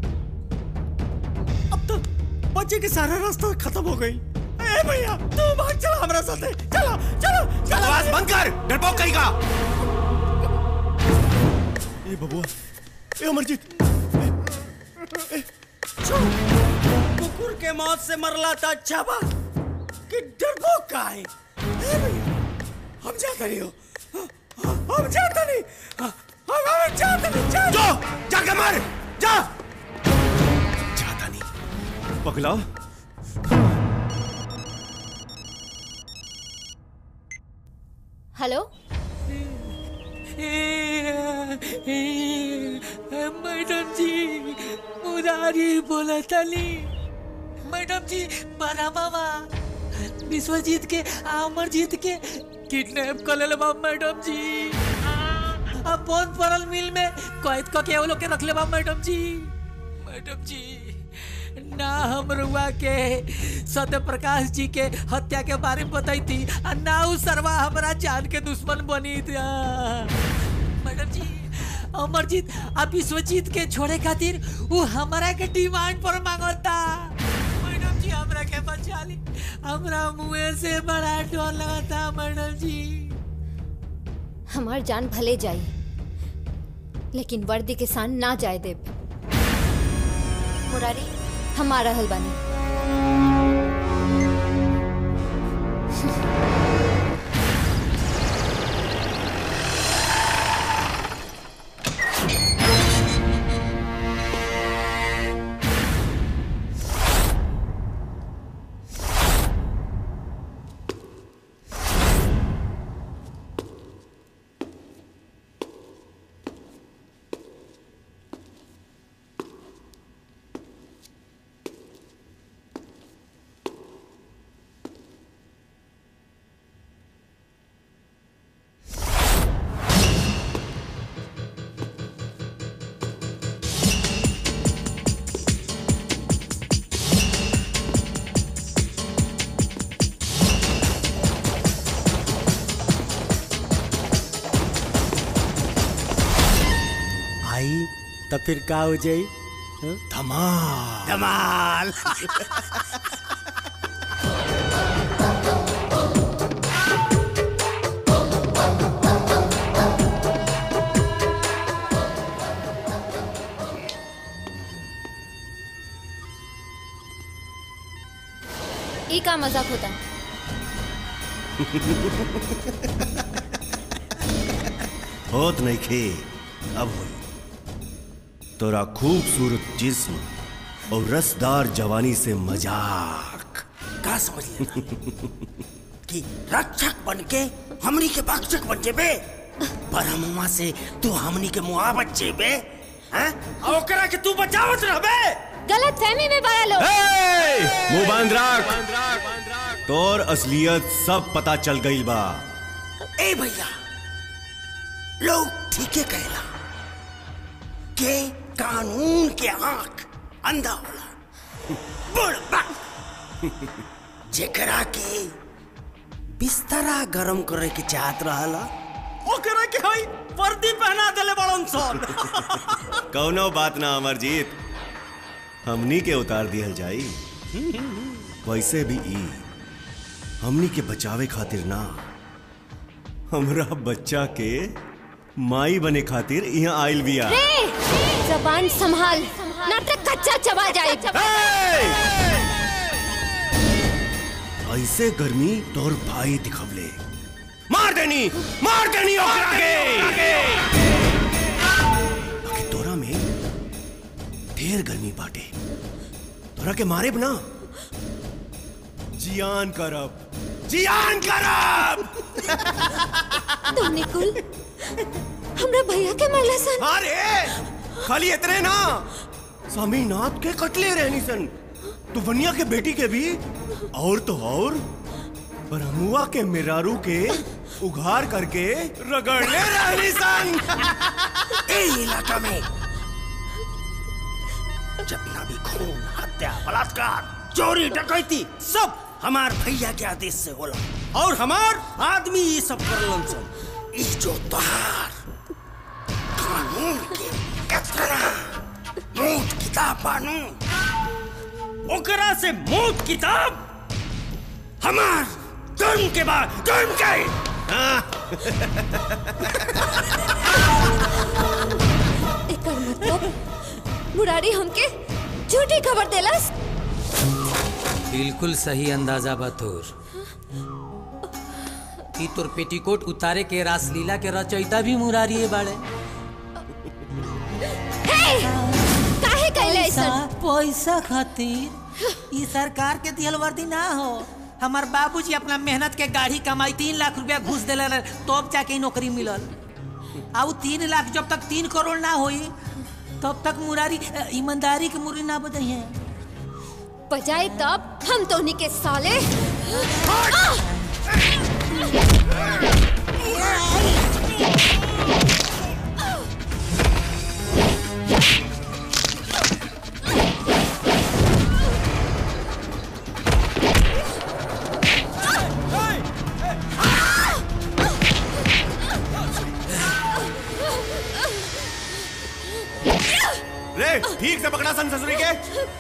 अब तो बच्चे के सारा रास्ता खत्म हो गई ए भैया तू भाग चला हमारे साथ चलो चलो चलो बकवास बंद कर डरपोक कहीं का ए बबुआ ए अमरजीत कुकुर के मौत से मरला था अच्छा बा कि डरपोक का है ए भैया हम जाते नहीं हो हम जाते नहीं हम हम जाते नहीं जा जो जाके मर जा जाता नहीं पगला हेलो मैडम जी उदारी बोला तली मैडम जी बड़ा बाबा विश्वजीत के अमरजीत के किडनैप कर ले बा मैडम जी अब बहुत पड़ल मिल में कैद क के वो लोग के रख ले बा मैडम जी मैडम जी ना हम रुआ के सत्य प्रकाश जी के हत्या के बारे में बताई थी और ना उ सरवा हमारा जान के दुश्मन बनी थी मैडम जी अमरजीत अब विश्वजीत के छोड़े खातिर वो हमारा के डिमांड पर मांगता मैडम जी हमरा के बचा ली हमरा मुंह से बड़ा डर लगता मैडम जी हमार जान भले जाई लेकिन वर्दी के सान ना जाए देव मुरारी हम आ रहल बानी आई तो फिर का हो जाई धमाल धमाल ई का मजाक होता होत नहीं खे अब होई तोरा खूबसूरत जिस्म और रसदार जवानी से मजाक का समझ लेना कि रक्षक बन के हमनी के भक्षक बन जेबे परमुआ से तू हमनी के मुआ बच जेबे हैं और ओकरा के तू बचावत रहबे गलत फहमी में बड़ा लोग मुंह बांध रख तोर असलियत सब पता चल गई बा ए भैया लोग ठीके कहला के कानून के आंख अंधा होला बुढ़ जेकरा के बिस्तरा गरम करे के चाहत रहला ओकरा के हई वर्दी पहना देले बड़न सन कौनो बात ना अमरजीत हमनी के उतार दिहल जाई वैसे भी ई हमनी के बचावे खातिर ना हमरा बच्चा के माई बने खातिर यहाँ आइल बिया रे जबान संभाल नाटक कच्चा चबा जाए ऐसे गर्मी तोर भाई दिखवले मार देनी मार देनी ओकरा के बाकी तोरा में ढेर गर्मी बाटे तोरा के मारे ना जियान करब जियान करब तू निकुल हमरा भैया के मरला सन अरे खाली इतने ना स्वामीनाथ के कटले रहनी सन तूफनिया के बेटी के भी और तो और ब्रह्मुआ के मिरारू के उघार करके रगड़ले रहनी सन ए इलाका में जितना भी खून हत्या बलात्कार चोरी डकैती सब हमार भैया के आदेश से होला और हमार आदमी ये सब करलन सन ई जो तोहार कानून के इतना मूठ किताब बानू ओकरा से मूठ किताब हमार कर्म के बाद कर्म के एकर मतलब मुरारी हमके झूठी खबर देलस बिल्कुल सही अंदाजा बा तोर कि तोर पेटीकोट उतारे के रासलीला के रचयिता भी मुरारी बाड़े काहे कैले पैसा ऐसन पैसा खातिर ई सरकार के दिहल वर्दी ना हो हमार बाबूजी अपना मेहनत के गाड़ी कमाई तीन लाख रुपया घूस दिले रहे तब जाके ई नौकरी मिलल आ उ तीन लाख जब तक तीन करोड़ ना होई तब तक मुरारी अ, ईमानदारी के मुरी ना बदई है बजाए तब हम तो उन्हीं के साले रे ठीक से पकड़ा सन ससुरी के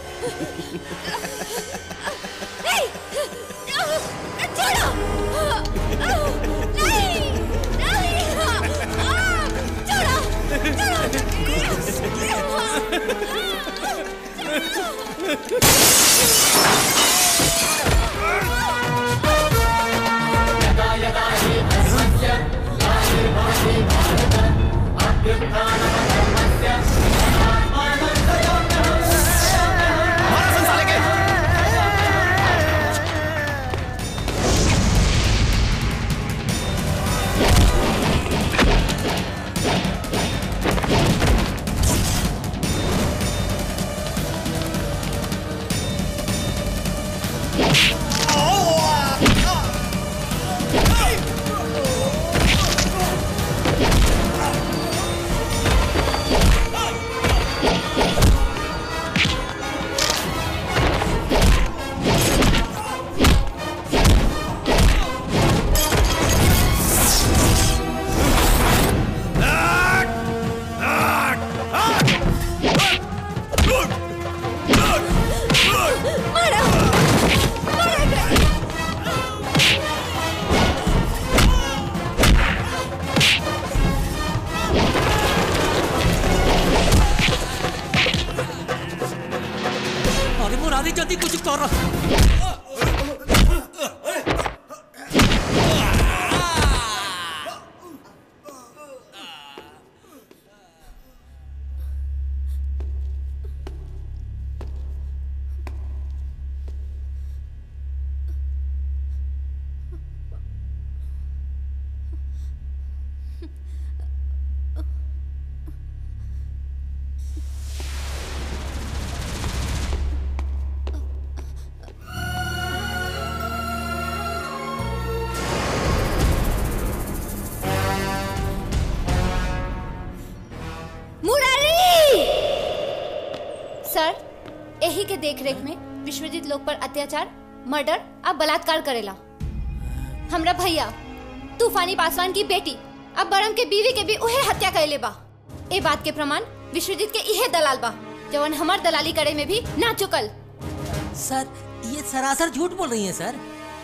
अरे मुरारी जल्दी कुछ कर मुरारी सर यही के देखरेख में विश्वजीत लोग पर अत्याचार मर्डर अब बलात्कार करेला हमरा भैया तूफानी पासवान की बेटी अब बरम के बीवी के भी उहे हत्या कैले बा ए बात के प्रमाण विश्वजीत के इहे दलाल बा जवन हमार दलाली करे में भी ना चुकल सर ये सरासर झूठ बोल रही हैं सर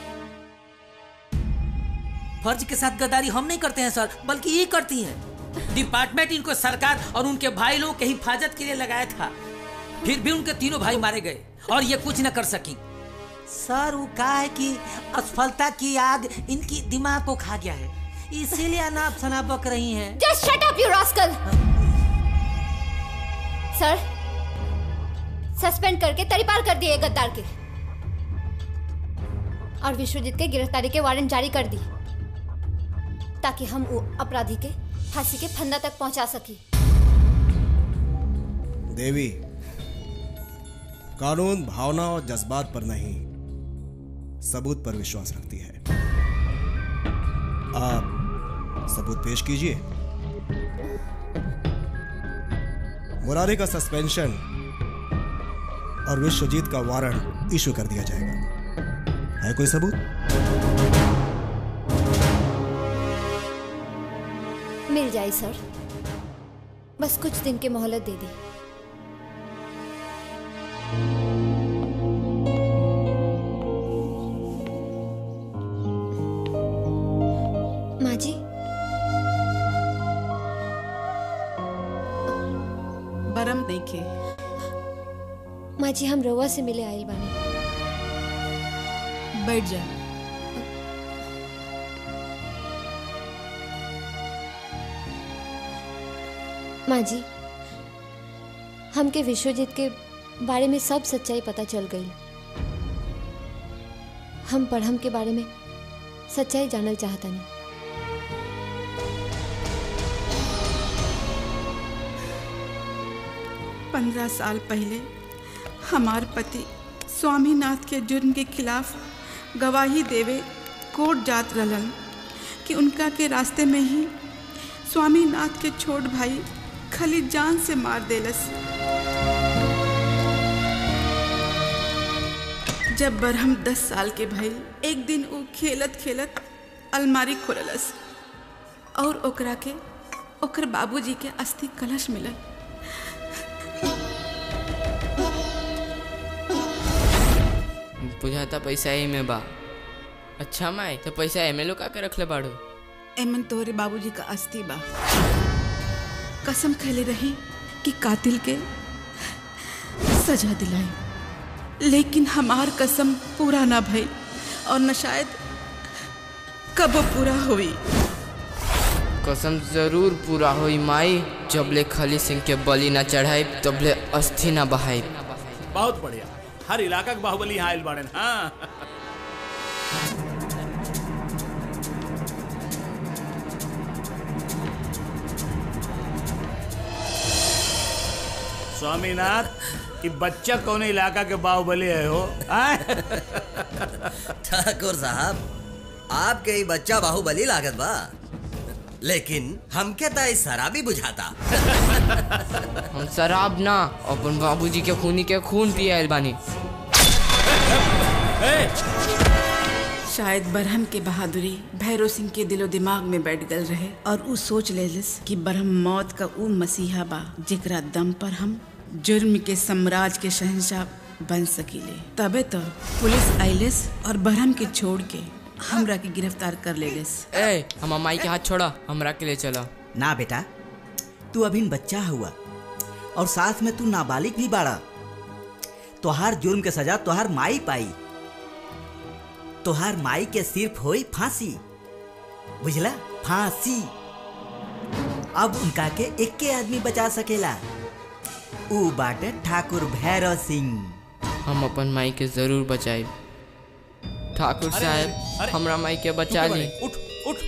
फर्ज के साथ गद्दारी हम नहीं करते हैं सर बल्कि ये करती हैं डिपार्टमेंट इनको सरकार और उनके भाई लोगों के हिफाजत के लिए लगाया था फिर भी उनके तीनों भाई मारे गए और ये कुछ न कर सकी सर वो कहा है कि असफलता की आग इनकी दिमाग को खा गया है इसीलिए अनाप शनाप बक रही हैं just shut up you rascal sir suspend करके तरीपार कर दिए गद्दार के और विश्वजीत के गिरफ्तारी के वारंट जारी कर दी ताकि हम वो अपराधी के फांसी के फंदा तक पहुंचा सकी देवी कानून भावना और जज्बात पर नहीं सबूत पर विश्वास रखती है आप सबूत पेश कीजिए मुरारी का सस्पेंशन और विश्वजीत का वारंट इशू कर दिया जाएगा है कोई सबूत मिल जाए सर बस कुछ दिन की मोहलत दे दी माँ जी बरम नहीं खे माँ जी हम रोवा से मिले आइल बानी बैठ जा माँ जी हमके विश्वजीत के बारे में सब सच्चाई पता चल गई हम पढ़म के बारे में सच्चाई जानल चाहता नहीं पंद्रह साल पहले हमार पति स्वामीनाथ के जुर्म के खिलाफ गवाही देवे कोर्ट जात रहलन कि उनका के रास्ते में ही स्वामीनाथ के छोट भाई खली जान से मार देलस जब बरहम दस साल के भइल एक दिन वो खेलत खेलत अलमारी खोललस और ओकरा के ओकर बाबूजी के अस्थि कलश मिलल बुझाता पैसा ही में बा अच्छा माई तो पैसा एमे लो का के रखले बाड़ू एमन तोरे बाबूजी का अस्थि बा कसम खैले रही कि कातिल के सजा दिलाई लेकिन हमार कसम पूरा ना भई और न शायद कब पूरा हुई कसम जरूर पूरा होई माई जबले खली सिंह के बलि ना चढ़ाई तबले अस्थि ना बहाई बहुत बढ़िया हर इलाका के बाहुबली यहाँ आयल बाड़न हाँ स्वामीनाथ कि बच्चा कौन इलाका के बाहुबली है हो आय? ठाकुर साहब आपके ही बच्चा बाहुबली लागत बा लेकिन हमके तो इस शराबी बुझाता हम शराब ना अपन बाबूजी के खूनी के खून पिए आयल बानी शायद बरहम के बहादुरी भैरव सिंह के दिलो दिमाग में बैठ गल रहे और उ सोच लेलिस कि बरहम मौत का उ मसीहा बा जेकरा दम पर हम जुर्म के साम्राज्य के शहंशाह बन सकीले तबे तो पुलिस आइलिस और बरहम के छोड़ के हमरा के गिरफ्तार कर लेलिस ए हम माई के हाथ छोड़ा हमरा के ले चला ना बेटा तू अभी बच्चा हुआ और साथ में तू नाबालिग भी बाड़ा तोहार जुर्म के सजा तोहार माई पाई तोहार माई के सिर्फ होई फांसी बुझला फांसी अब उनका के एक के आदमी बचा सकेला ऊ बाटे ठाकुर भैरव सिंह हम अपन माई के जरूर बचाई ठाकुर अरे, साहब अरे, हमरा माई के बचा तू ली बने, उठ उठ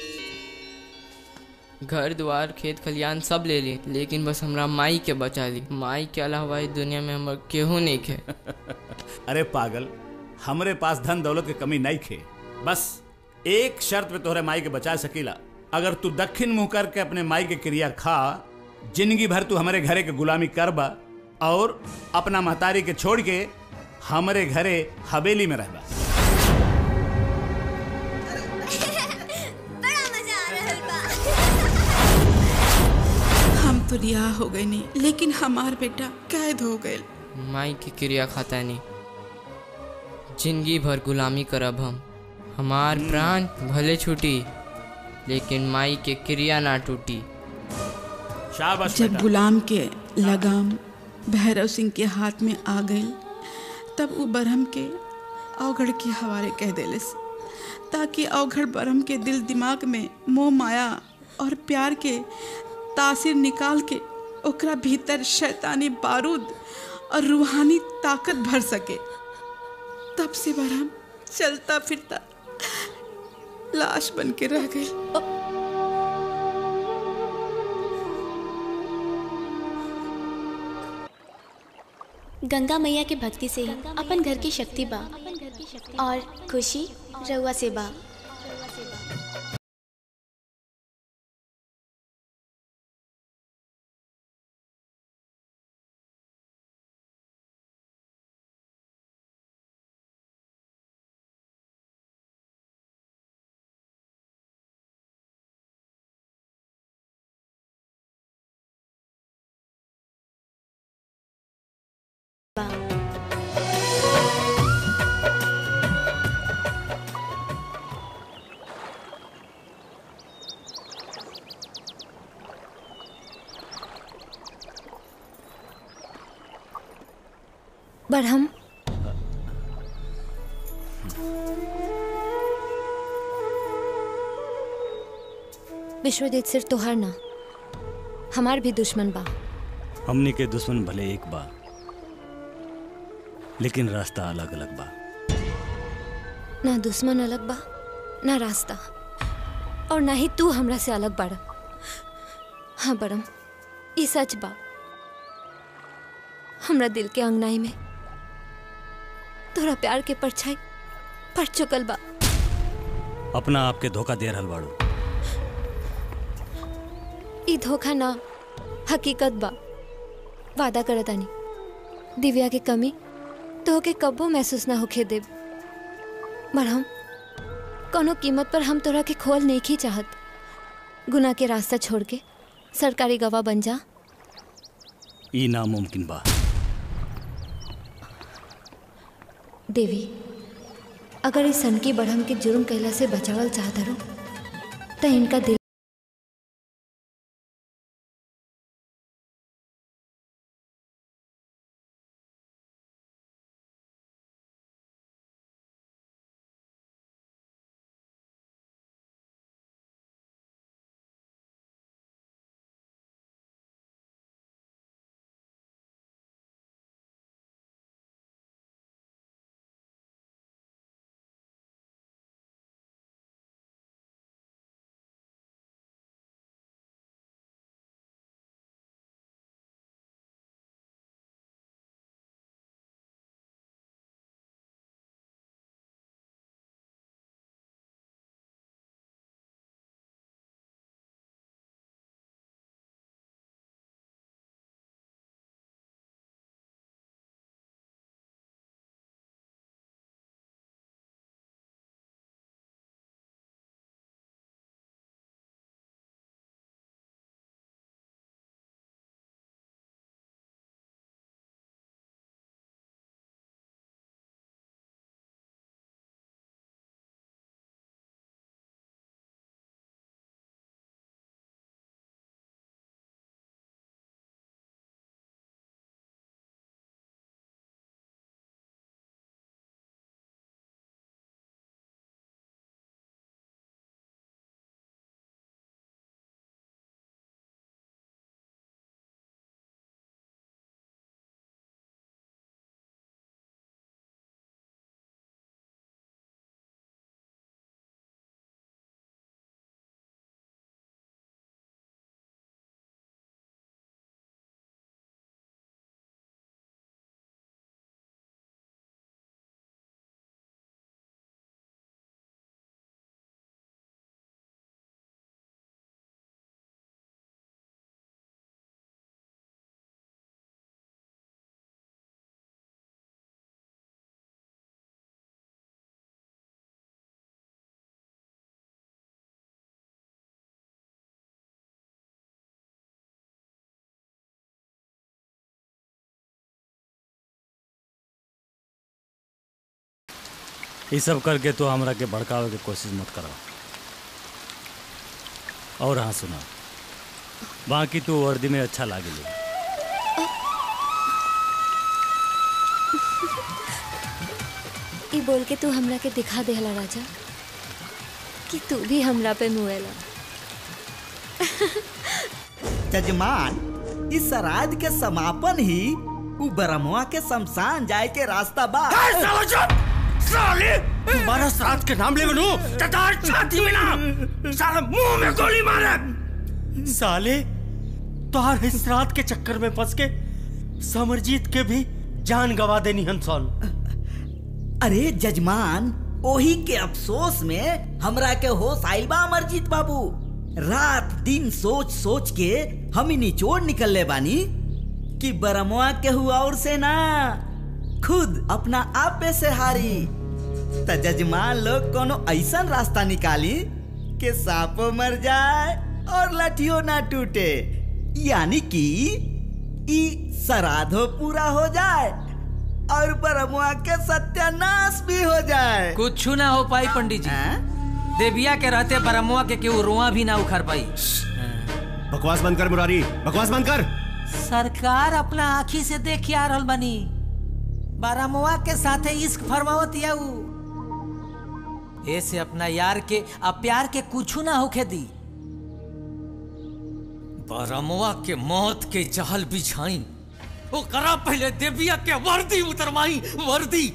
घर द्वार खेत खलियान सब ले ली लेकिन बस हमरा माई के बचा ली माई के अलावा इस दुनिया में हमर केहू नहीं खे अरे पागल हमरे पास धन दौलत की कमी नहीं खे बस एक शर्त पे तोहरे माई के बचा सकीला अगर तू दक्षिण मुंह करके अपने माई के क्रिया खा जिंदगी भर तू हमारे घरे के गुलामी करबा और अपना महतारी के छोड़ के हमारे घरे हवेली में रहबा हम तो रिहा हो गए नहीं लेकिन हमार बेटा कैद हो गए माई की क्रिया खाता नहीं जिंदगी भर गुलामी करब हम हमार प्राण भले छूटी लेकिन माई के क्रिया ना टूटी शाबाश जब गुलाम के लगाम भैरव सिंह के हाथ में आ गई तब वो बरहम के अवघड़ के हवाले कह देलिस ताकि अवघड़ बरहम के दिल दिमाग में मोह माया और प्यार के तासीर निकाल के ओकरा भीतर शैतानी बारूद और रूहानी ताकत भर सके तब से बरहम चलता फिरता लाश बन के रह गई गंगा मैया के भक्ति से ही अपन घर की शक्ति बा और खुशी रउआ से बा बरहम विश्वजीत सिर्फ तोहार ना हमार भी दुश्मन बा हमनी के दुश्मन भले एक बा लेकिन रास्ता अलग अलग बा ना दुश्मन अलग बा ना रास्ता और ना ही तू हमरा से अलग बाड़ा हाँ बड़म ई सच बा हमरा दिल के अंगनाई में तोरा प्यार के परछाई पड़ चुकल बा अपना आप के धोखा दे रहल बाड़ू ई धोखा ना हकीकत बा वादा करतानी दिव्या के कमी तो के कब्बो महसूस ना होखे देब मरहम कोनो कीमत पर हम तोरा के खोल नहीं की चाहत गुना के रास्ता छोड़ के सरकारी गवाह बन जा ई नामुमकिन बा देवी अगर इस सन की बढ़म के जुर्म कैला से बचावल चाहत रो तो इनका दिल ये सब करके तो हमरा के भड़कावे के कोशिश मत करो और हाँ सुना बाकी तू वर्दी में अच्छा लागेली ई बोल के तू हमरा के दिखा देहला राजा कि तू भी हमरा पे मुएला जजमान इस श्राद्ध के समापन ही उ ब्रह्मवा के शमशान जाए के रास्ता बा साले तुम्हारा श्राद्ध के नाम ले बनू ततार छाती में ना साले मुंह में गोली मारे साले तोहार इस श्राद्ध के चक्कर में फंस के समरजीत के भी जान गवा देनी हंसन अरे जजमान ओही के अफसोस में हमरा के होश आइल बा अमरजीत बाबू रात दिन सोच सोच के हम ही निचोड़ निकलले बानी कि बरमुआ के हुआ और से ना खुद अपना आप पे से हारी त जजमान लोग कोनो ऐसा रास्ता निकाली कि सांपो मर जाए और लठियो ना टूटे यानी कि ई सराधो पूरा हो जाए और बरमुआ के सत्यानाश भी हो जाए कुछ ना हो पाई पंडित जी देविया के रहते बरमुआ के केहू रुआ भी ना उखड़ पाई बकवास बंद कर मुरारी बकवास बंद कर सरकार अपना आँखी से देख आ रहल बनी बारामुआ के साथे इश्क फरमावत या उ ऐसे अपना यार के आ प्यार के कुछ ना होखे दी बारामुआ के मौत के जहल बिछाई वो करा पहले देविया के वर्दी उतरवाई वर्दी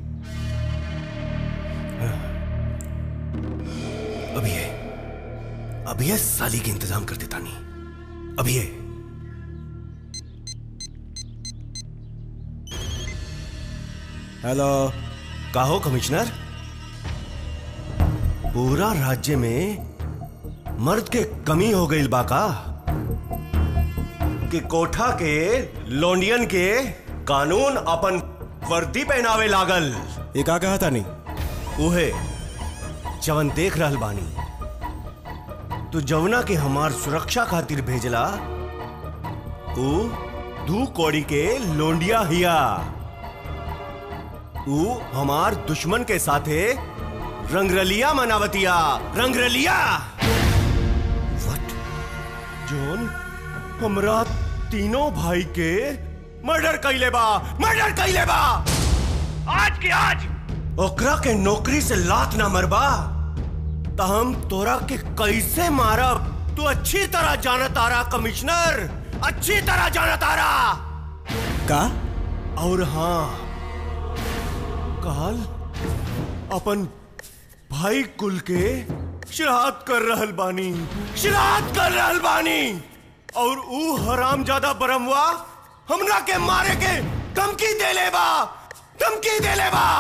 अभी है अभी है साली के इंतजाम कर देता नहीं अभी है हेलो कहो कमिश्नर पूरा राज्य में मर्द के कमी हो गई बाका कि कोठा के लोंडियन के कानून अपन वर्दी पहनावे लागल ये का कहा था नहीं उहे जवन देख रहल बानी तू जवना के हमार सुरक्षा खातिर भेजला ऊ दू कौड़ी के लोंडिया हिया ऊ हमार दुश्मन के साथे रंगरलिया मनावतिया रंगरलिया वट जोन हमरा तीनों भाई के मर्डर कैले बा मर्डर कैले बा आज के आज ओकरा के नौकरी से लात ना मरबा त हम तोरा के कैसे मारब तू अच्छी तरह जाना तारा कमिश्नर अच्छी तरह जाना तारा का और हाँ काल अपन भाई कुल के श्राद्ध कर रहल बानी श्राद्ध कर रहल बानी और ऊ हराम ज्यादा बरमवा हमरा के मारे के धमकी दे ले बा धमकी दे ले बा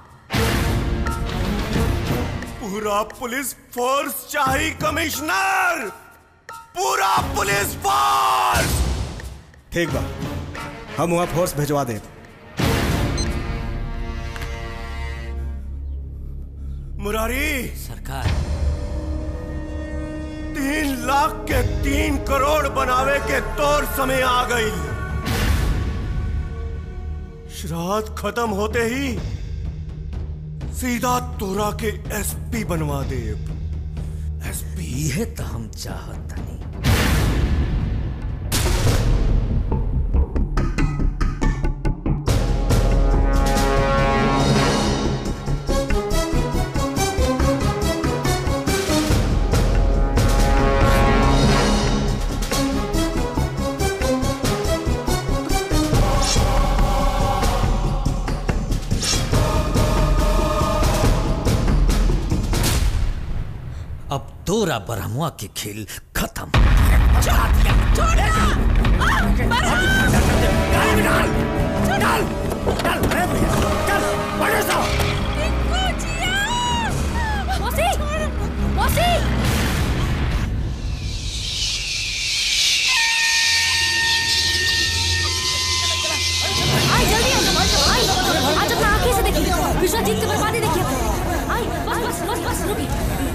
पूरा पुलिस फोर्स चाहिए कमिश्नर पूरा पुलिस फोर्स ठीक बा हम वहाँ फोर्स भिजवा दे मुरारी सरकार तीन लाख के तीन करोड़ बनावे के तौर समय आ गई श्राद्ध खत्म होते ही सीधा तोरा के एसपी बनवा दे एसपी यह तो हम चाहता नहीं अब तोरा बरमुआ के खेल खत्म मौसी मौसी आई जल्दी आई आज अपना आंखें से देखिए विश्वजीत की बर्बादी देखिए आई बस बस बस बस रुकी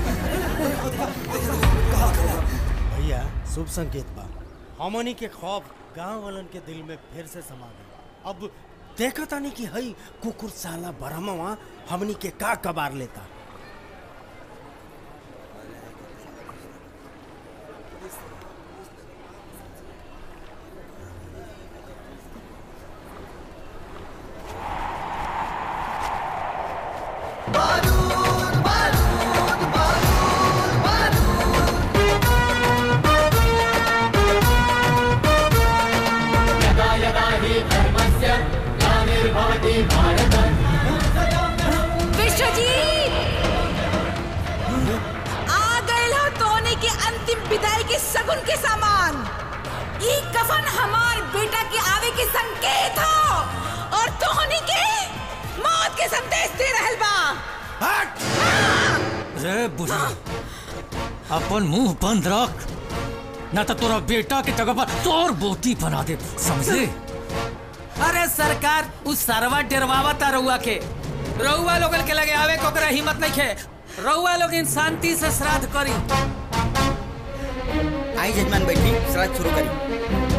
भैया शुभ संकेत बा हमनी के खौफ गांव वालन के दिल में फिर से समा गई अब देखा तानी कि हई कुकुर साला बरहमवा हमनी के का कबार लेता यदा यदा हि धर्मस्य ग्लानिर्भवति भारत विश्वजीत आ गए हो तोने के अंतिम विदाई के सगुन के सामान ई कफन हमार बेटा के आवे के संकेत हो और रे बुढ़िया अपन मुंह बंद रख ना तो तोरा बेटा के जगह पर तोर बोटी बना दे समझे अरे सरकार उस सरवा डरवावा ता रउआ के रउआ लोगन के लगे आवे कोकरा हिम्मत नहीं खे रउआ लोग इन शांति से श्राद्ध करी आई जजमान बैठी श्राद्ध शुरू करी